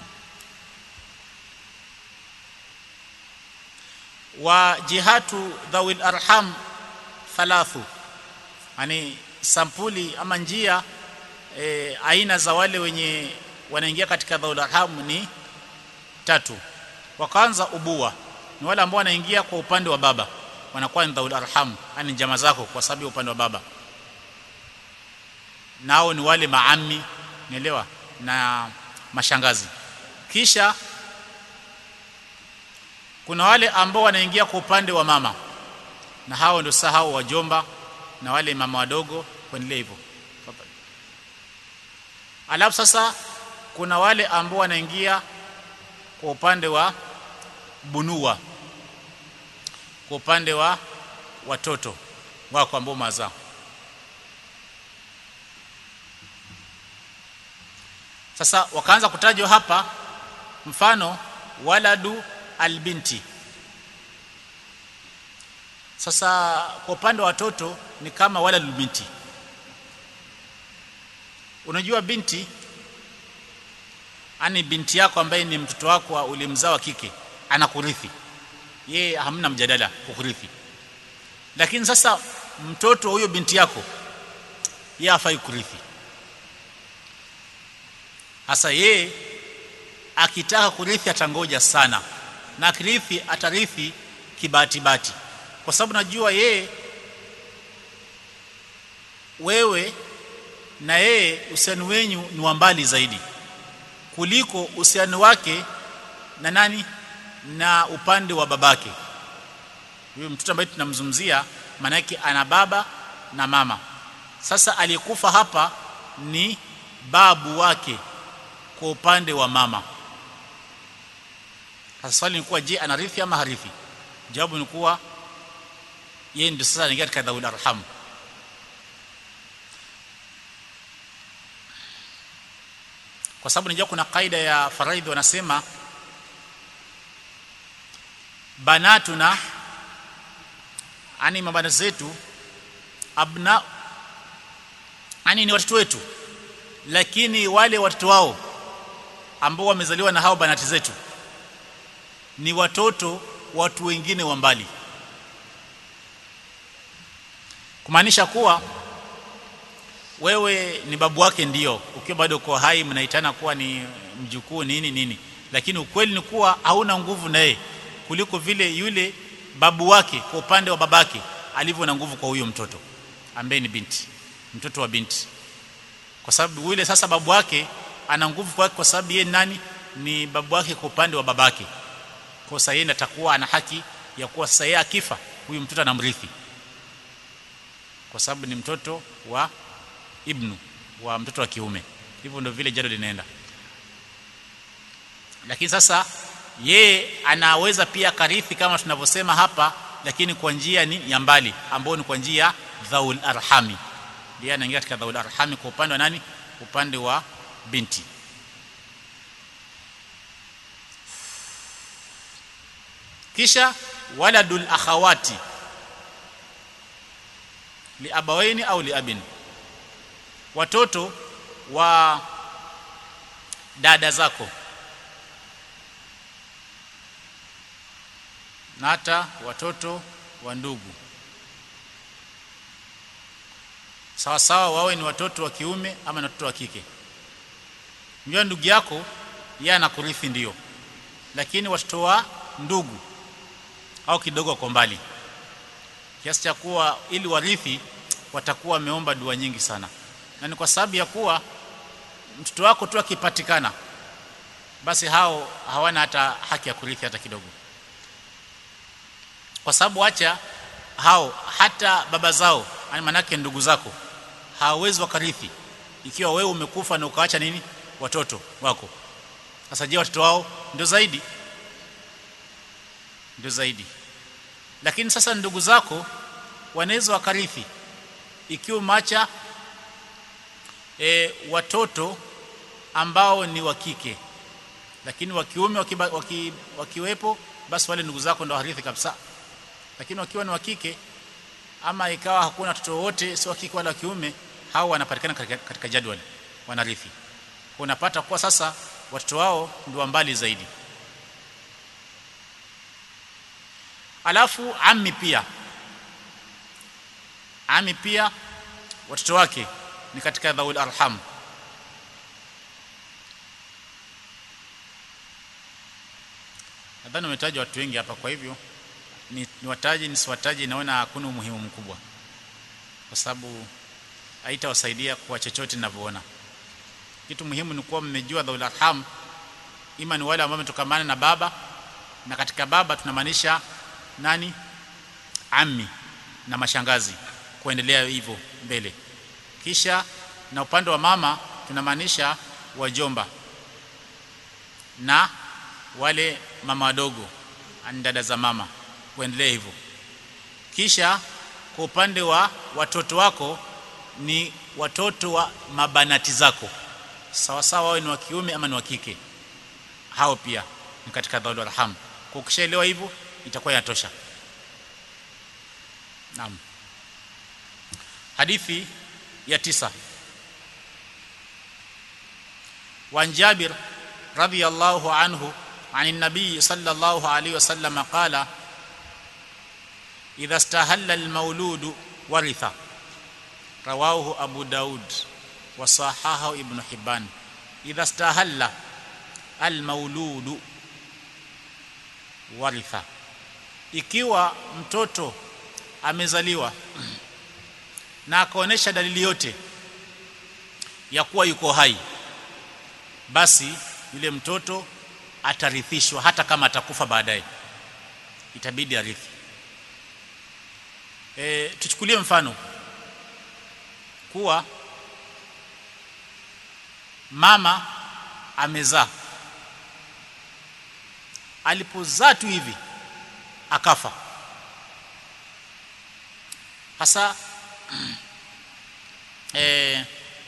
wa jihatu dhawil arham thalathu yani sampuli ama njia e, aina za wale wenye wanaingia katika dhawil arham ni tatu wa kwanza ubua ni wale ambao wanaingia kwa upande wa baba wanakuwa ni dhawil arham yani jamaa zako kwa sababu ya upande wa baba nao ni wale maami nielewa na mashangazi kisha kuna wale ambao wanaingia kwa upande wa mama na hao ndio sasa hao wajomba na wale mama wadogo kuendelea hivyo alafu sasa kuna wale ambao wanaingia kwa upande wa bunua kwa upande wa watoto wako ambao mazao sasa wakaanza kutajwa hapa mfano waladu albinti sasa kwa upande wa watoto ni kama waladul binti unajua binti ani binti yako ambaye ni mtoto wako ulimzaa wa kike anakurithi yeye hamna mjadala kukurithi lakini sasa mtoto huyo binti yako yeye hafai kurithi hasa yeye akitaka kurithi atangoja sana na akirithi atarithi kibahati bati kwa sababu najua yeye wewe na yeye uhusiano wenyu ni wa mbali zaidi kuliko uhusiano wake na nani na upande wa babake huyo mtoto ambaye tunamzungumzia maana yake ana baba na mama sasa aliyekufa hapa ni babu wake kwa upande wa mama sasa swali ni kuwa je anarithi ama harithi jawabu ni kuwa yeye ndio sasa anaingia katika dhaul arham kwa sababu nijua kuna kaida ya faraidhi wanasema banatuna ani mabana zetu abna ani ni watoto wetu lakini wale watoto wao ambao wamezaliwa na hao banati zetu ni watoto watu wengine wa mbali kumaanisha kuwa wewe ni babu wake ndio ukiwa bado uko hai mnaitana kuwa ni mjukuu nini nini lakini ukweli ni kuwa hauna nguvu na yeye kuliko vile yule babu wake kwa upande wa babake alivyo na nguvu kwa huyo mtoto ambaye ni binti mtoto wa binti kwa sababu yule sasa babu wake ana nguvu kwake kwa sababu yeye nani ni babu wake kwa upande wa babake kwa sasa yeye atakuwa ana haki ya kuwa sasa yeye akifa huyu mtoto anamrithi kwa sababu ni mtoto wa ibnu wa mtoto wa kiume hivyo ndio vile jado linaenda lakini sasa yeye anaweza pia karithi kama tunavyosema hapa lakini kwa njia ni ya mbali ambayo ni kwa njia dhaul arhami ndiye anaingia katika dhaul arhami kwa upande wa nani upande wa binti kisha waladul akhawati liabawaini au liabin watoto wa dada zako na hata watoto wa ndugu sawa sawa wawe ni watoto wa kiume ama ni watoto wa kike mjua ndugu yako yeye anakurithi ndio lakini watoto wa ndugu au kidogo kwa mbali kiasi cha kuwa ili warithi watakuwa wameomba dua nyingi sana na ni kwa sababu ya kuwa mtoto wako tu akipatikana basi hao hawana hata haki ya kurithi hata kidogo kwa sababu acha hao hata baba zao manake ndugu zako hawawezi wakarithi ikiwa wewe umekufa na ukaacha nini watoto wako sasa je watoto wao ndio zaidi ndio zaidi lakini sasa ndugu zako wanaweza wakarithi ikiwa macha e, watoto ambao ni wa kike lakini wa kiume wakiba, waki, wakiwepo basi wale ndugu zako ndio harithi kabisa lakini wakiwa ni wa kike ama ikawa hakuna watoto wote si wa kike wala wa kiume hao wanapatikana katika, katika jadwali wanarithi unapata kuwa sasa watoto wao ndio mbali zaidi alafu ammi pia ami pia watoto wake ni katika dhaul arham nadhani umetaja watu wengi hapa kwa hivyo ni, ni wataji nisiwataji naona hakuna umuhimu mkubwa kwa sababu haitawasaidia kwa chochote ninavyoona kitu muhimu ni kuwa mmejua dhaul arham ima ni wale ambao wametokamana na baba na katika baba tunamaanisha nani ammi na mashangazi kuendelea hivyo mbele kisha na upande wa mama tunamaanisha wajomba na wale mama wadogo ani dada za mama kuendelea hivyo kisha kwa upande wa watoto wako ni watoto wa mabanati zako sawa sawa wawe ni wa kiume ama ni wa kike hao pia ni katika dhaul arham kwa ukishaelewa hivyo itakuwa inatosha naam hadithi ya tisa وعن جابر رضي الله عنه عن النبي صلى الله عليه وسلم قال إذا استهل المولود ورث رواه أبو داود وصححه ابن حبان إذا استهل المولود ورث ikiwa mtoto amezaliwa na akaonesha dalili yote ya kuwa yuko hai basi yule mtoto atarithishwa hata kama atakufa baadaye itabidi arithi e, tuchukulie mfano kuwa mama amezaa alipozaa tu hivi akafa hasa e,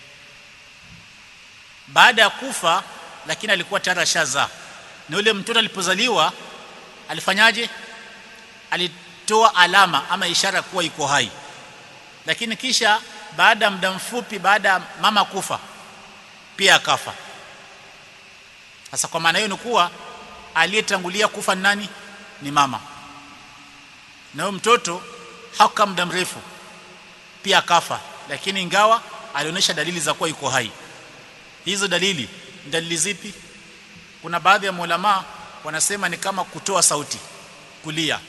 baada ya kufa lakini alikuwa tayari ashazaa na yule mtoto alipozaliwa alifanyaje alitoa alama ama ishara kuwa yuko hai lakini kisha baada ya muda mfupi baada ya mama kufa pia akafa sasa kwa maana hiyo ni kuwa aliyetangulia kufa ni nani ni mama na huyo mtoto hakukaa muda mrefu pia akafa lakini ingawa alionyesha dalili za kuwa yuko hai hizo dalili dalili zipi kuna baadhi ya maulama wanasema ni kama kutoa sauti kulia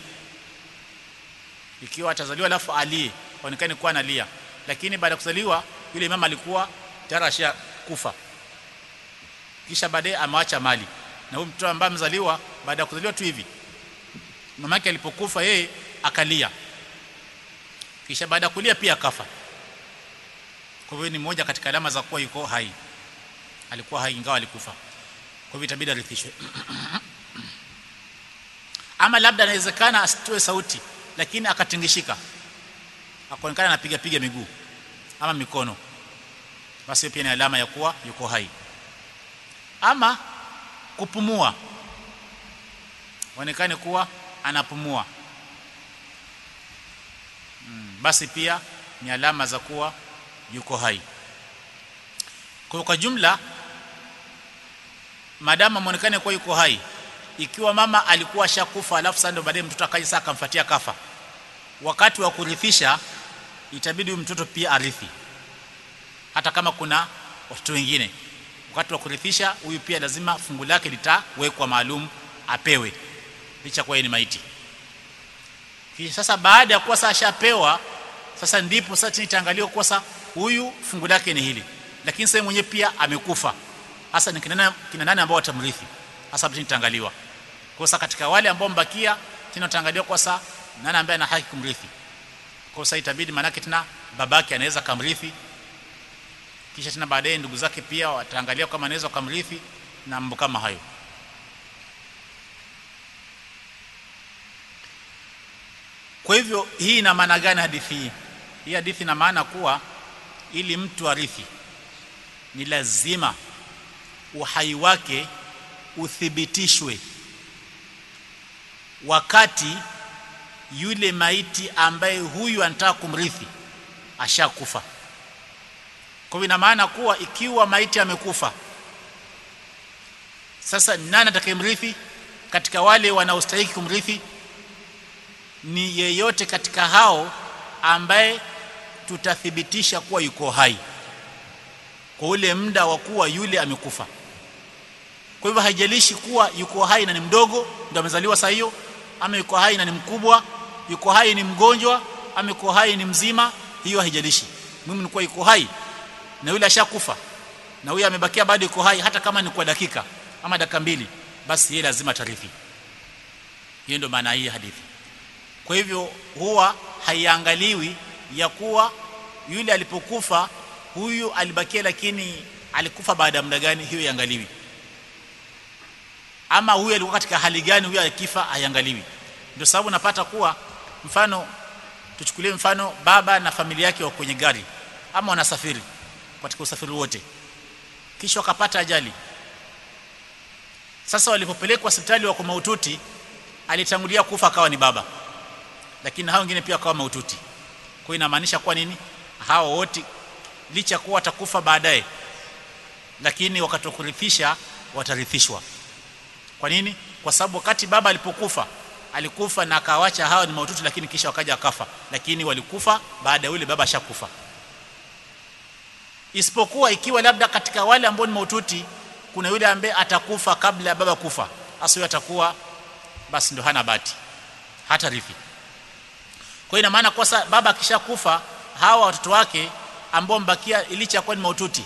ikiwa atazaliwa alafu alie aonekane kuwa analia lakini baada ya kuzaliwa yule mama alikuwa tayari ashakufa kisha baadaye ameacha mali na huyu mtoto ambaye amezaliwa baada ya kuzaliwa tu hivi mama yake alipokufa yeye akalia kisha baada ya kulia pia akafa kwa hivyo ni moja katika alama za kuwa yuko hai alikuwa hai ingawa alikufa kwa hivyo itabidi arithishwe ama labda inawezekana asitoe sauti lakini akatingishika akaonekana anapiga piga miguu ama mikono basi pia ni alama ya kuwa yuko hai ama kupumua onekane kuwa anapumua mm, basi pia ni alama za kuwa yuko hai kwa kwa jumla madama muonekane kuwa yuko hai ikiwa mama alikuwa shakufa alafu sasa ndio baadaye mtoto akaja sasa akamfuatia kafa wakati wa kurithisha itabidi huyu mtoto pia arithi hata kama kuna watoto wengine wakati wa kurithisha huyu pia lazima fungu lake litawekwa maalum apewe licha kwa ni maiti kisha sasa baada ya kuwa sasa ashapewa sasa ndipo sasa chini itaangaliwa kuwa sasa huyu fungu lake ni hili lakini sasa mwenyewe pia amekufa hasa ni kina kina nani ambao watamrithi hasa chini itaangaliwa kwa sasa katika wale ambao mbakia tena utaangaliwa kwa sasa nani ambaye ana haki kumrithi kwa sasa itabidi manake tena babake anaweza kamrithi kisha tena baadaye ndugu zake pia wataangalia kama anaweza kumrithi na mambo kama hayo kwa hivyo hii ina maana gani hadithi hii hii hadithi ina maana kuwa ili mtu arithi ni lazima uhai wake uthibitishwe wakati yule maiti ambaye huyu anataka kumrithi ashakufa kwa hivyo ina maana kuwa ikiwa maiti amekufa sasa nani atakayemrithi katika wale wanaostahili kumrithi ni yeyote katika hao ambaye tutathibitisha kuwa yuko hai kwa ule muda wa kuwa yule amekufa kwa hivyo haijalishi kuwa yuko hai na ni mdogo ndio amezaliwa saa hiyo ama yuko hai na ni mkubwa yuko hai ni mgonjwa ama yuko hai ni mzima hiyo haijalishi muhimu ni kuwa yuko hai na yule ashakufa na huyo amebakia bado yuko hai hata kama ni kwa dakika ama dakika mbili basi yeye lazima tarithi hiyo ndio maana hii hadithi kwa hivyo huwa haiangaliwi ya kuwa yule alipokufa huyu alibakia lakini alikufa baada ya muda gani hiyo iangaliwi ama huyu alikuwa katika hali gani huyu akifa haiangaliwi ndio sababu napata kuwa mfano tuchukulie mfano baba na familia yake wa kwenye gari ama wanasafiri katika usafiri wote kisha wakapata ajali sasa walipopelekwa hospitali wako maututi alitangulia kufa akawa ni baba lakini hao wengine pia wakawa maututi kwa inamaanisha kwa nini hao wote licha kuwa watakufa baadaye lakini wakati wa kurithisha watarithishwa kwa nini kwa sababu wakati baba alipokufa alikufa na akawacha hao ni maututi lakini kisha wakaja akafa lakini walikufa baada ya yule baba ashakufa isipokuwa ikiwa labda katika wale ambao ni maututi kuna yule ambaye atakufa kabla ya baba kufa asiyo atakuwa basi ndo hana bahati hata rithi kwa ina maana kwa baba akishakufa hawa watoto wake ambao mbakia ilicha kuwa ni maututi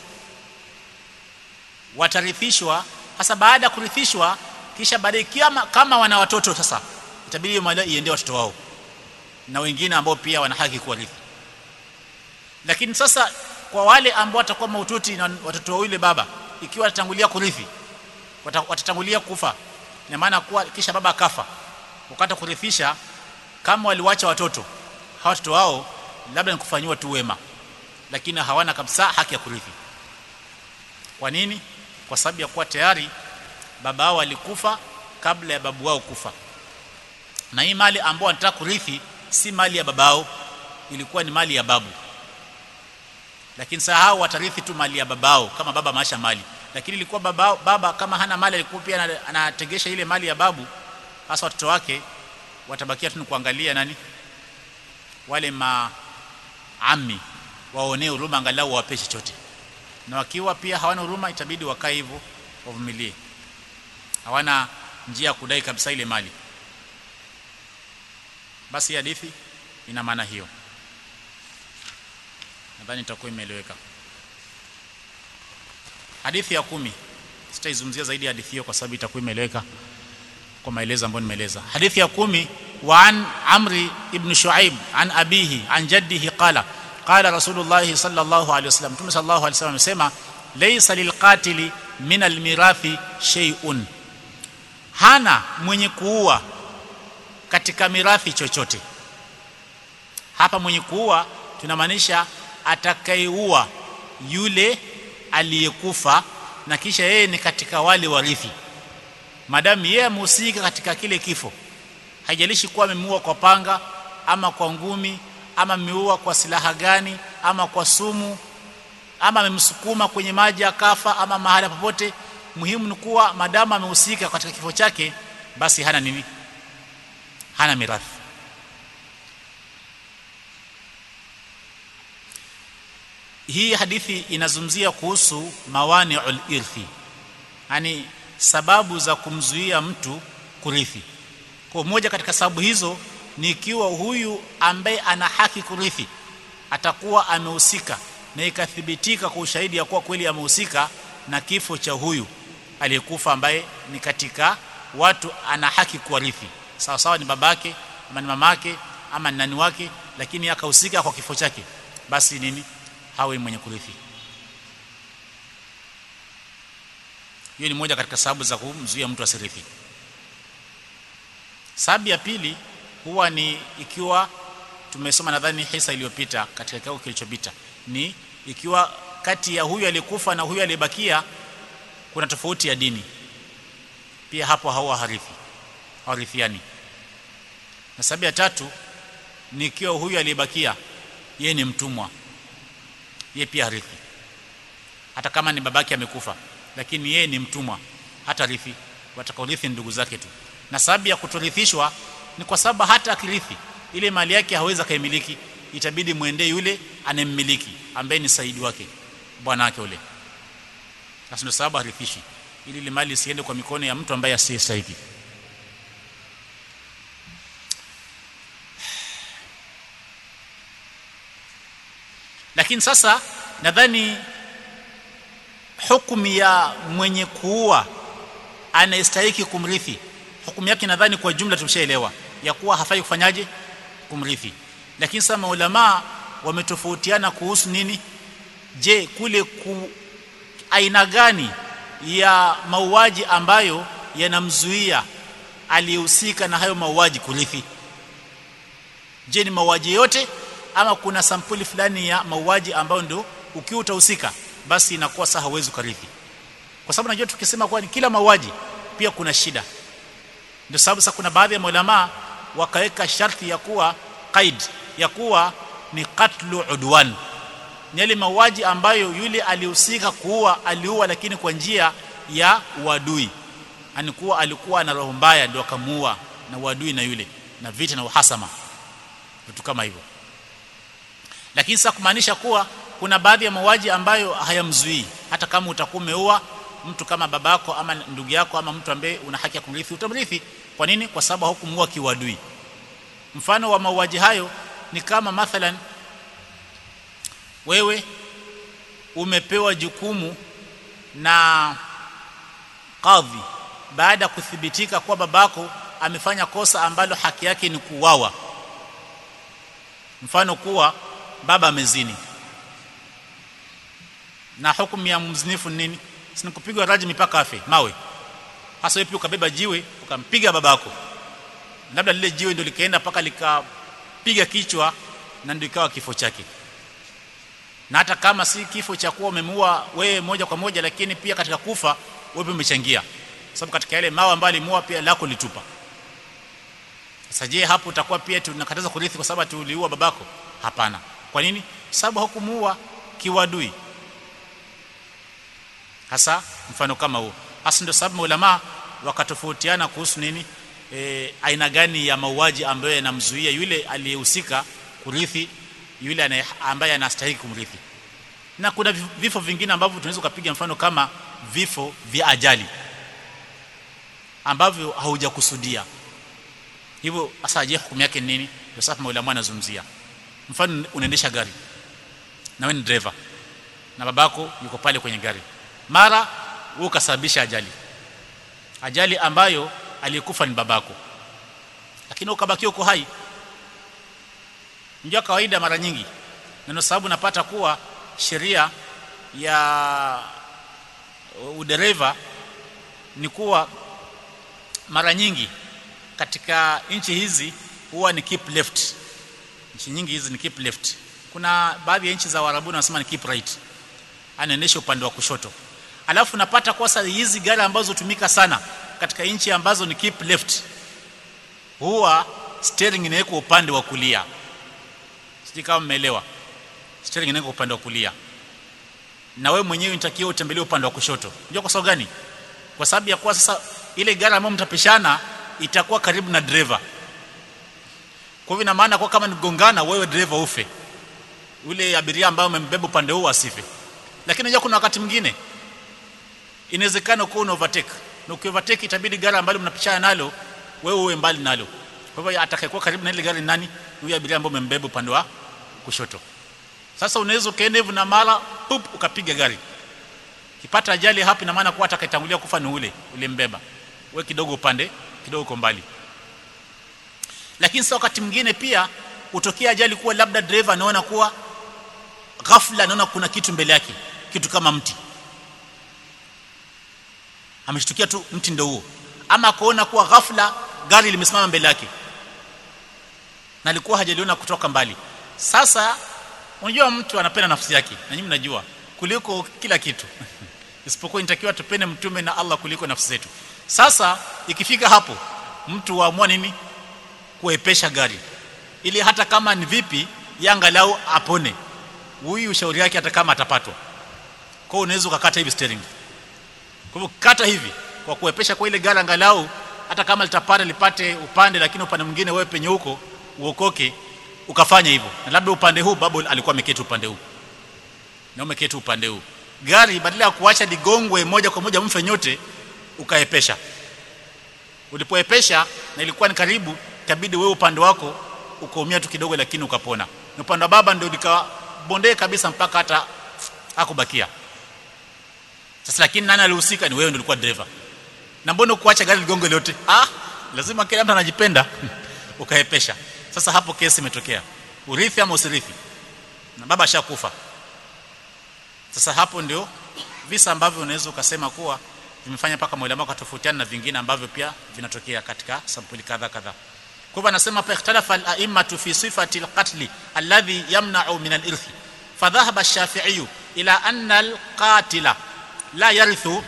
watarithishwa hasa baada ya kurithishwa kisha baadaye kama, kama wana watoto sasa itabidi mali iende watoto wao na wengine ambao pia wana haki kuwarithi lakini sasa kwa wale ambao watakuwa maututi na watoto wa yule baba ikiwa watatangulia kurithi watatangulia kufa ina maana kuwa kisha baba akafa wakati kurithisha kama waliwacha watoto hawa watoto wao labda ni kufanyiwa tu wema lakini hawana kabisa haki ya kurithi kwa nini kwa sababu ya kuwa tayari baba wao alikufa kabla ya babu wao kufa na hii mali ambao wanataka kurithi si mali ya babao ilikuwa ni mali ya babu lakini sasa hao watarithi tu mali ya babao kama baba maisha mali lakini ilikuwa baba, baba kama hana mali alikuwa pia anategesha ile mali ya babu hasa watoto wake watabakia tu kuangalia nani wale maami waonee huruma angalau wawape chochote na wakiwa pia hawana huruma itabidi wakae hivyo wavumilie hawana njia ya kudai kabisa ile mali basi hadithi ina maana hiyo nadhani itakuwa imeeleweka hadithi ya kumi sitaizungumzia zaidi hadithi hiyo kwa sababu itakuwa imeeleweka kwa maelezo ambayo nimeeleza hadithi ya kumi wa an amri ibn shuaib an abihi an jaddihi qala qala rasulullah sallallahu alaihi wasallam mtume sallallahu alaihi wasallam amesema laysa lilqatili min almirathi shay'un hana mwenye kuua katika mirathi chochote hapa mwenye kuua tunamaanisha atakayeua yule aliyekufa na kisha yeye ni katika wale warithi madamu yeye amehusika katika kile kifo haijalishi kuwa amemuua kwa panga ama kwa ngumi ama ameua kwa silaha gani ama kwa sumu ama amemsukuma kwenye maji akafa ama mahali popote muhimu ni kuwa madamu amehusika katika kifo chake basi hana nini hana mirathi hii hadithi inazungumzia kuhusu mawani'ul irthi yani sababu za kumzuia mtu kurithi kwa moja katika sababu hizo ni ikiwa huyu ambaye ana haki kurithi atakuwa amehusika na ikathibitika kwa ushahidi ya kuwa kweli amehusika na kifo cha huyu aliyekufa ambaye ni katika watu ana haki kuwarithi sawa sawa ni babake ama ni mamake ama ni nani wake lakini akahusika kwa kifo chake basi nini hawe mwenye kurithi hiyo ni moja katika sababu za kumzuia mtu asirithi sababu ya pili huwa ni ikiwa tumesoma nadhani hisa iliyopita katika kikao kilichopita ni ikiwa kati ya huyu aliyekufa na huyu aliyebakia kuna tofauti ya dini pia hapo hawa harithi hawarithiani na sababu ya tatu ni ikiwa huyu aliyebakia yeye ni mtumwa yeye pia harithi hata kama ni babake amekufa lakini yeye ni mtumwa hata rithi watakaorithi ndugu zake tu na sababu ya kutorithishwa ni kwa sababu hata akirithi ile mali yake hawezi akaimiliki itabidi muendee yule anemmiliki ambaye ni saidi wake bwana wake ule sasa ndio sababu harithishi ili ile mali isiende kwa mikono ya mtu ambaye asiyestahili lakini sasa nadhani hukumu ya mwenye kuua anayestahiki kumrithi hukumu yake nadhani kwa jumla tumeshaelewa ya kuwa hafai kufanyaje kumrithi lakini sasa maulama wametofautiana kuhusu nini je kule ku aina gani ya mauaji ambayo yanamzuia aliyehusika na hayo mauaji kurithi je ni mauaji yote ama kuna sampuli fulani ya mauaji ambayo ndio ukiwa utahusika basi inakuwa sasa hauwezi kurithi kwa sababu najua tukisema kwa ni kila mauaji pia kuna shida ndio sababu sasa kuna baadhi ya maulama wakaweka sharti ya kuwa qaid ya kuwa ni qatlu udwan ni yale mauaji ambayo yule alihusika kuua aliua lakini kwa njia ya uadui anikuwa alikuwa na roho mbaya ndio akamuua na uadui na yule na vita na uhasama vitu kama hivyo lakini sasa kumaanisha kuwa kuna baadhi ya mauaji ambayo hayamzuii hata kama utakuwa umeua mtu kama babako ama ndugu yako ama mtu ambaye una haki ya kumrithi utamrithi kwa nini kwa sababu hukumuua kiuadui mfano wa mauaji hayo ni kama mathalan wewe umepewa jukumu na kadhi baada ya kuthibitika kuwa babako amefanya kosa ambalo haki yake ni kuuawa mfano kuwa baba amezini na hukumu ya mzinifu nini si kupigwa raji mipaka afe mawe hasa wewe ukabeba jiwe ukampiga babako labda lile jiwe ndio likaenda paka likapiga kichwa na ndio ikawa kifo chake na hata kama si kifo cha kuwa umemuua wewe moja kwa moja lakini pia katika kufa wewe umechangia sababu katika yale mawe ambayo alimuua pia lako litupa sasa je hapo utakuwa pia tunakataza kurithi kwa sababu tuliua babako hapana kwa nini sababu hukumuua kiwadui hasa mfano kama huo hasa ndio sababu maulama wakatofautiana kuhusu nini e, aina gani ya mauaji ambayo yanamzuia yule aliyehusika kurithi yule ambaye anastahili kumrithi na kuna vifo vingine ambavyo tunaweza kupiga mfano kama vifo vya ajali ambavyo haujakusudia hivyo hasa je hukumu yake ni nini ndio sasa maulama anazungumzia mfano unaendesha gari na wewe ni driver na babako yuko pale kwenye gari mara wewe ukasababisha ajali ajali ambayo aliyekufa ni babako lakini ukabaki uko hai ndio kawaida mara nyingi ndio sababu napata kuwa sheria ya udereva ni kuwa mara nyingi katika nchi hizi huwa ni keep left nchi nyingi hizi ni keep left kuna baadhi ya nchi za Waarabu wanasema ni keep right anaendesha upande wa kushoto alafu napata kwa sasa hizi gari ambazo hutumika sana katika nchi ambazo ni keep left huwa steering inawekwa upande wa kulia sijui kama mmeelewa steering inawekwa upande wa kulia na wewe mwenyewe unatakiwa utembelee upande wa kushoto unajua kwa sababu gani kwa sababu ya kuwa sasa ile gari ambayo mtapishana itakuwa karibu na driver kwa hivyo ina maana kwa kama nigongana wewe driver ufe yule abiria ambaye umembeba upande huu asife lakini unajua kuna wakati mwingine inawezekana kuwa una overtake na ukiovertake itabidi gari ambalo mnapishana nalo wewe uwe mbali nalo kwa hivyo atakayekuwa karibu na ile gari nani huyo abiria ambaye umembeba upande wa kushoto sasa unaweza ukaenda hivyo na mara pup ukapiga gari kipata ajali hapo ina maana kuwa atakayetangulia kufa ni ule ulembeba wewe kidogo upande kidogo uko mbali lakini sasa wakati mwingine pia utokea ajali kuwa labda driver anaona kuwa ghafla anaona kuna kitu mbele yake kitu kama mti ameshtukia tu mti ndio huo ama kuona kuwa ghafla gari limesimama mbele yake na alikuwa hajaliona kutoka mbali sasa unajua mtu anapenda nafsi yake na nyinyi mnajua kuliko kila kitu isipokuwa inatakiwa tupende mtume na Allah kuliko nafsi zetu sasa ikifika hapo mtu waamua nini kuepesha gari ili hata kama ni vipi yangalau apone huyu ushauri yake hata kama atapatwa kwa hiyo unaweza ukakata hivi steering kwa hivyo kata hivi kwa kuepesha kwa ile gari angalau hata kama litapata lipate upande lakini upande mwingine wewe penye huko uokoke ukafanya hivyo na labda upande huu babu alikuwa ameketi upande huu na umeketi upande huu gari badala ya kuacha ligongwe moja kwa moja mfe nyote ukaepesha ulipoepesha na ilikuwa ni karibu itabidi wewe upande wako ukaumia tu kidogo lakini ukapona na upande wa baba ndio likabondee kabisa mpaka hata hakubakia sasa lakini nani alihusika ni wewe ndio ulikuwa dereva na mbona kuacha gari ligongo lote ah lazima kila mtu anajipenda ukaepesha sasa hapo kesi imetokea urithi ama usirithi na baba ashakufa sasa hapo ndio visa ambavyo unaweza ukasema kuwa vimefanya paka maulama wakatofautiana na vingine ambavyo pia vinatokea katika sampuli kadha kadha kwa hivyo anasema fa ikhtalafa al-a'immatu fi sifati al-qatl alladhi yamna'u min al-irthi fadhahaba ash-shafi'i ila anna al-qatila la yarithu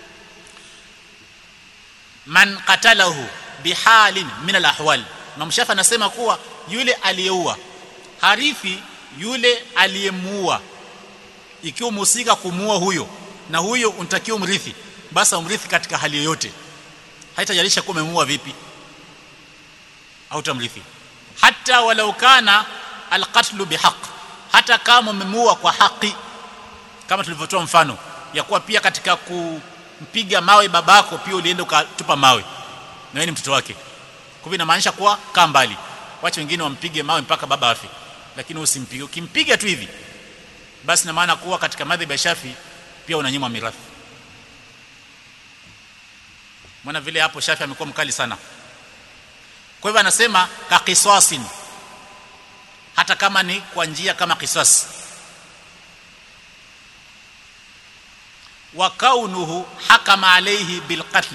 man qatalahu bihalin min al-ahwal Imam Shafi anasema kuwa yule aliyeua harithi yule aliyemuua ikiwa mhusika kumuua huyo na huyo unatakiwa umrithi basi umrithi katika hali yoyote haitajalisha kuwa umemuua vipi au tamrithi hata walau kana alqatlu bihaq hata kama umemuua kwa haki kama tulivyotoa mfano ya kuwa pia katika kumpiga mawe babako pia ulienda ukatupa mawe na wewe ni mtoto wake kwa hivyo inamaanisha kuwa kaa mbali wacha wengine wampige mawe mpaka baba afi lakini usimpige ukimpiga tu hivi basi na maana kuwa katika madhhabi ya Shafi pia unanyimwa mirathi maana vile hapo Shafi amekuwa mkali sana kwa hivyo anasema ka qisasin hata kama ni kwa njia kama qisas wa kaunuhu hakama alayhi bilqatl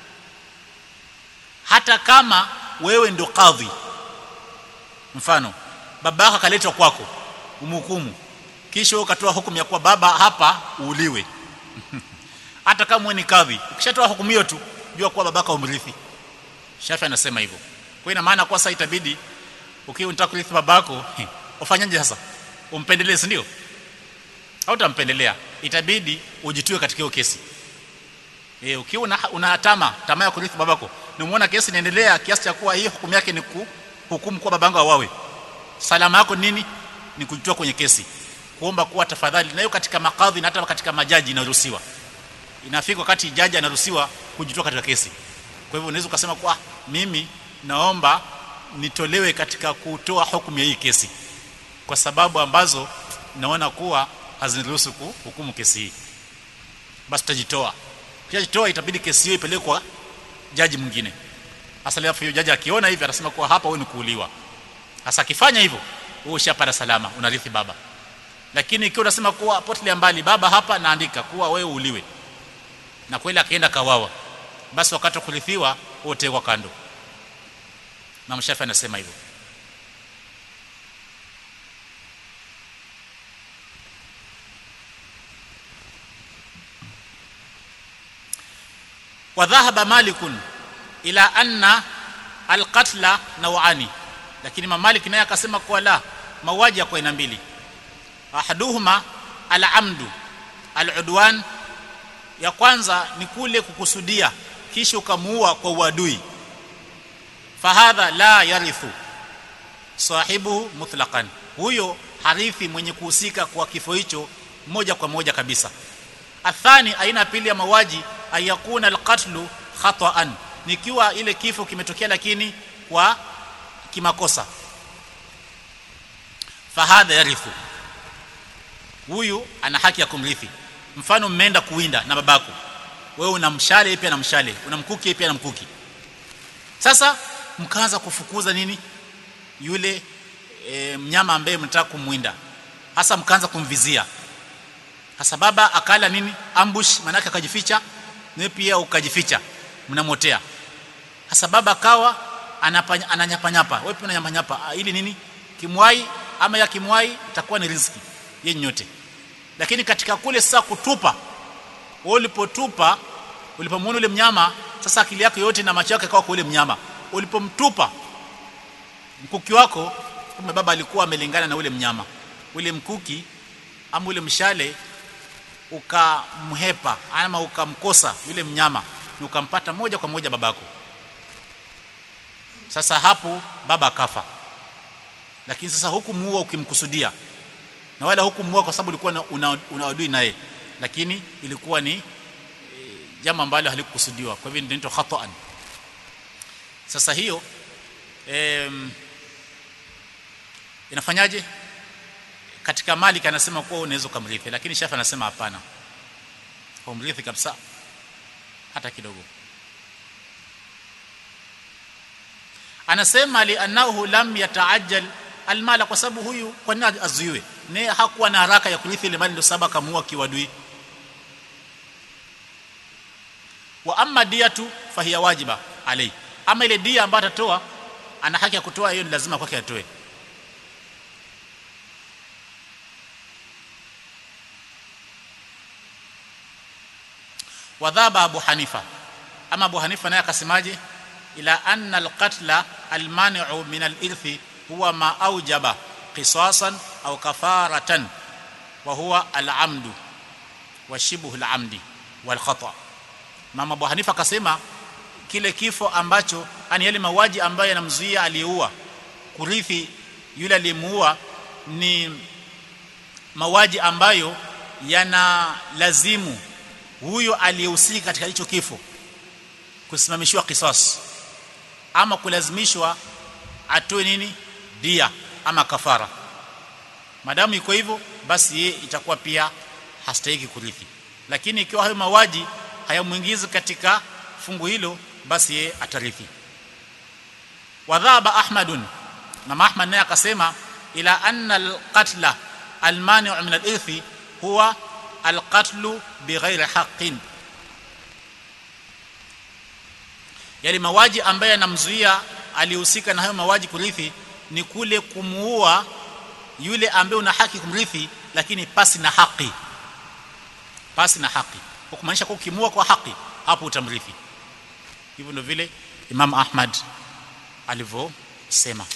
hata kama wewe ndo kadhi mfano babaka akaletwa kwako umhukumu kisha ukatoa hukumu ya kuwa baba hapa uuliwe hata kama wewe ni kadhi ukishatoa hukumu hiyo tu jua kuwa babaka umrithi Shafi anasema hivyo kwa ina maana kwa sasa itabidi ukiwa unataka kurithi babako ufanyaje sasa umpendelee si ndio au utampendelea itabidi ujitue katika hiyo kesi eh ukiwa una, una tama tamaa ya kurithi babako na umeona kesi inaendelea kiasi cha kuwa hii hukumu yake ni kuhukumu kwa babangu awawe salama yako nini ni kujitoa kwenye kesi kuomba kuwa tafadhali nayo katika makadhi na hata katika majaji inaruhusiwa inafika wakati jaji anaruhusiwa kujitoa katika kesi kwa hivyo unaweza ukasema kwa mimi naomba nitolewe katika kutoa hukumu ya hii kesi kwa sababu ambazo naona kuwa haziniruhusu kuhukumu kesi hii basi tutajitoa kisha itabidi kesi hiyo ipelekwe kwa jaji mwingine hasa leo hiyo jaji akiona hivi atasema kuwa hapa wewe ni kuuliwa hasa akifanya hivyo wewe ushapata salama unarithi baba lakini ikiwa unasema kuwa potelea mbali baba hapa naandika kuwa wewe uliwe na kweli akaenda kawawa basi wakati wa kurithiwa wote kwa kando na mshafi anasema hivyo وذهب مالك الى ان القتل نوعان lakini mamalik naye akasema kuwa la mauaji kwa aina mbili ahaduhuma al-amdu al-udwan ya kwanza ni kule kukusudia kisha ukamuua kwa uadui fahadha la yarithu sahibuhu mutlaqan huyo harithi mwenye kuhusika kwa kifo hicho moja kwa moja kabisa athani aina pili ya mauaji ayakuna alqatlu khata'an nikiwa ile kifo kimetokea lakini kwa kimakosa fahadha yarithu huyu ana haki ya kumrithi mfano mmeenda kuwinda na babako wewe una mshale pia na mshale una mkuki pia na mkuki sasa mkaanza kufukuza nini yule e, mnyama ambaye mnataka kumwinda hasa mkaanza kumvizia hasa baba akala nini ambush manake akajificha na pia ukajificha mnamotea hasa baba akawa ananyapanyapa wewe pia unanyapanyapa ili nini kimwai ama ya kimwai itakuwa ni riziki yenye nyote lakini katika kule sasa kutupa wewe ulipotupa ulipomwona ule mnyama sasa akili yako yote na macho yako yakawa kwa ule mnyama ulipomtupa mkuki wako kumbe baba alikuwa amelingana na ule mnyama ule mkuki ama ule mshale ukamhepa ama ukamkosa yule mnyama ni ukampata moja kwa moja babako sasa hapo baba akafa lakini sasa hukumuua ukimkusudia na wala hukumuua kwa sababu ulikuwa una, una adui naye lakini ilikuwa ni e, jambo ambalo halikukusudiwa kwa hivyo ndio khata'an sasa hiyo em, inafanyaje katika mali kanasema kuwa unaweza kumrithi lakini shafi anasema hapana humrithi kabisa hata kidogo anasema li annahu lam yataajjal almala kwa sababu huyu kwa nini azuiwe naye hakuwa na haraka ya kurithi ile mali ndio sababu akamuua kiwadui wa amma diyatu fahiya wajiba alai ama ile dia ambayo atatoa ana haki ya kutoa hiyo ni lazima kwake atoe wadhaba abu hanifa ama abu hanifa naye akasemaje ila anna alqatla almani'u min alirthi huwa ma aujaba qisasan au kafaratan wa huwa alamdu wa shibhu alamdi wal khata mama abu hanifa akasema kile kifo ambacho ani yale mauaji ambayo yanamzuia aliyeua kurithi yule aliyemuua ni mauaji ambayo yana lazimu huyo aliyehusika katika hicho kifo kusimamishiwa kisas ama kulazimishwa atoe nini dia ama kafara madamu iko hivyo basi yeye itakuwa pia hastahiki kurithi lakini ikiwa hayo mawaji hayamuingizi katika fungu hilo basi yeye atarithi wadhaba ahmadun na ahmad naye akasema ila anna alqatla almani'u min alirthi huwa alqatlu bighairi haqqin yale mawaji ambaye anamzuia alihusika na hayo mawaji kurithi ni kule kumuua yule ambaye una haki kumrithi lakini pasi na haki pasi na haki kwa kumaanisha kwa ukimuua kwa haki hapo utamrithi hivyo ndio vile Imam Ahmad alivyosema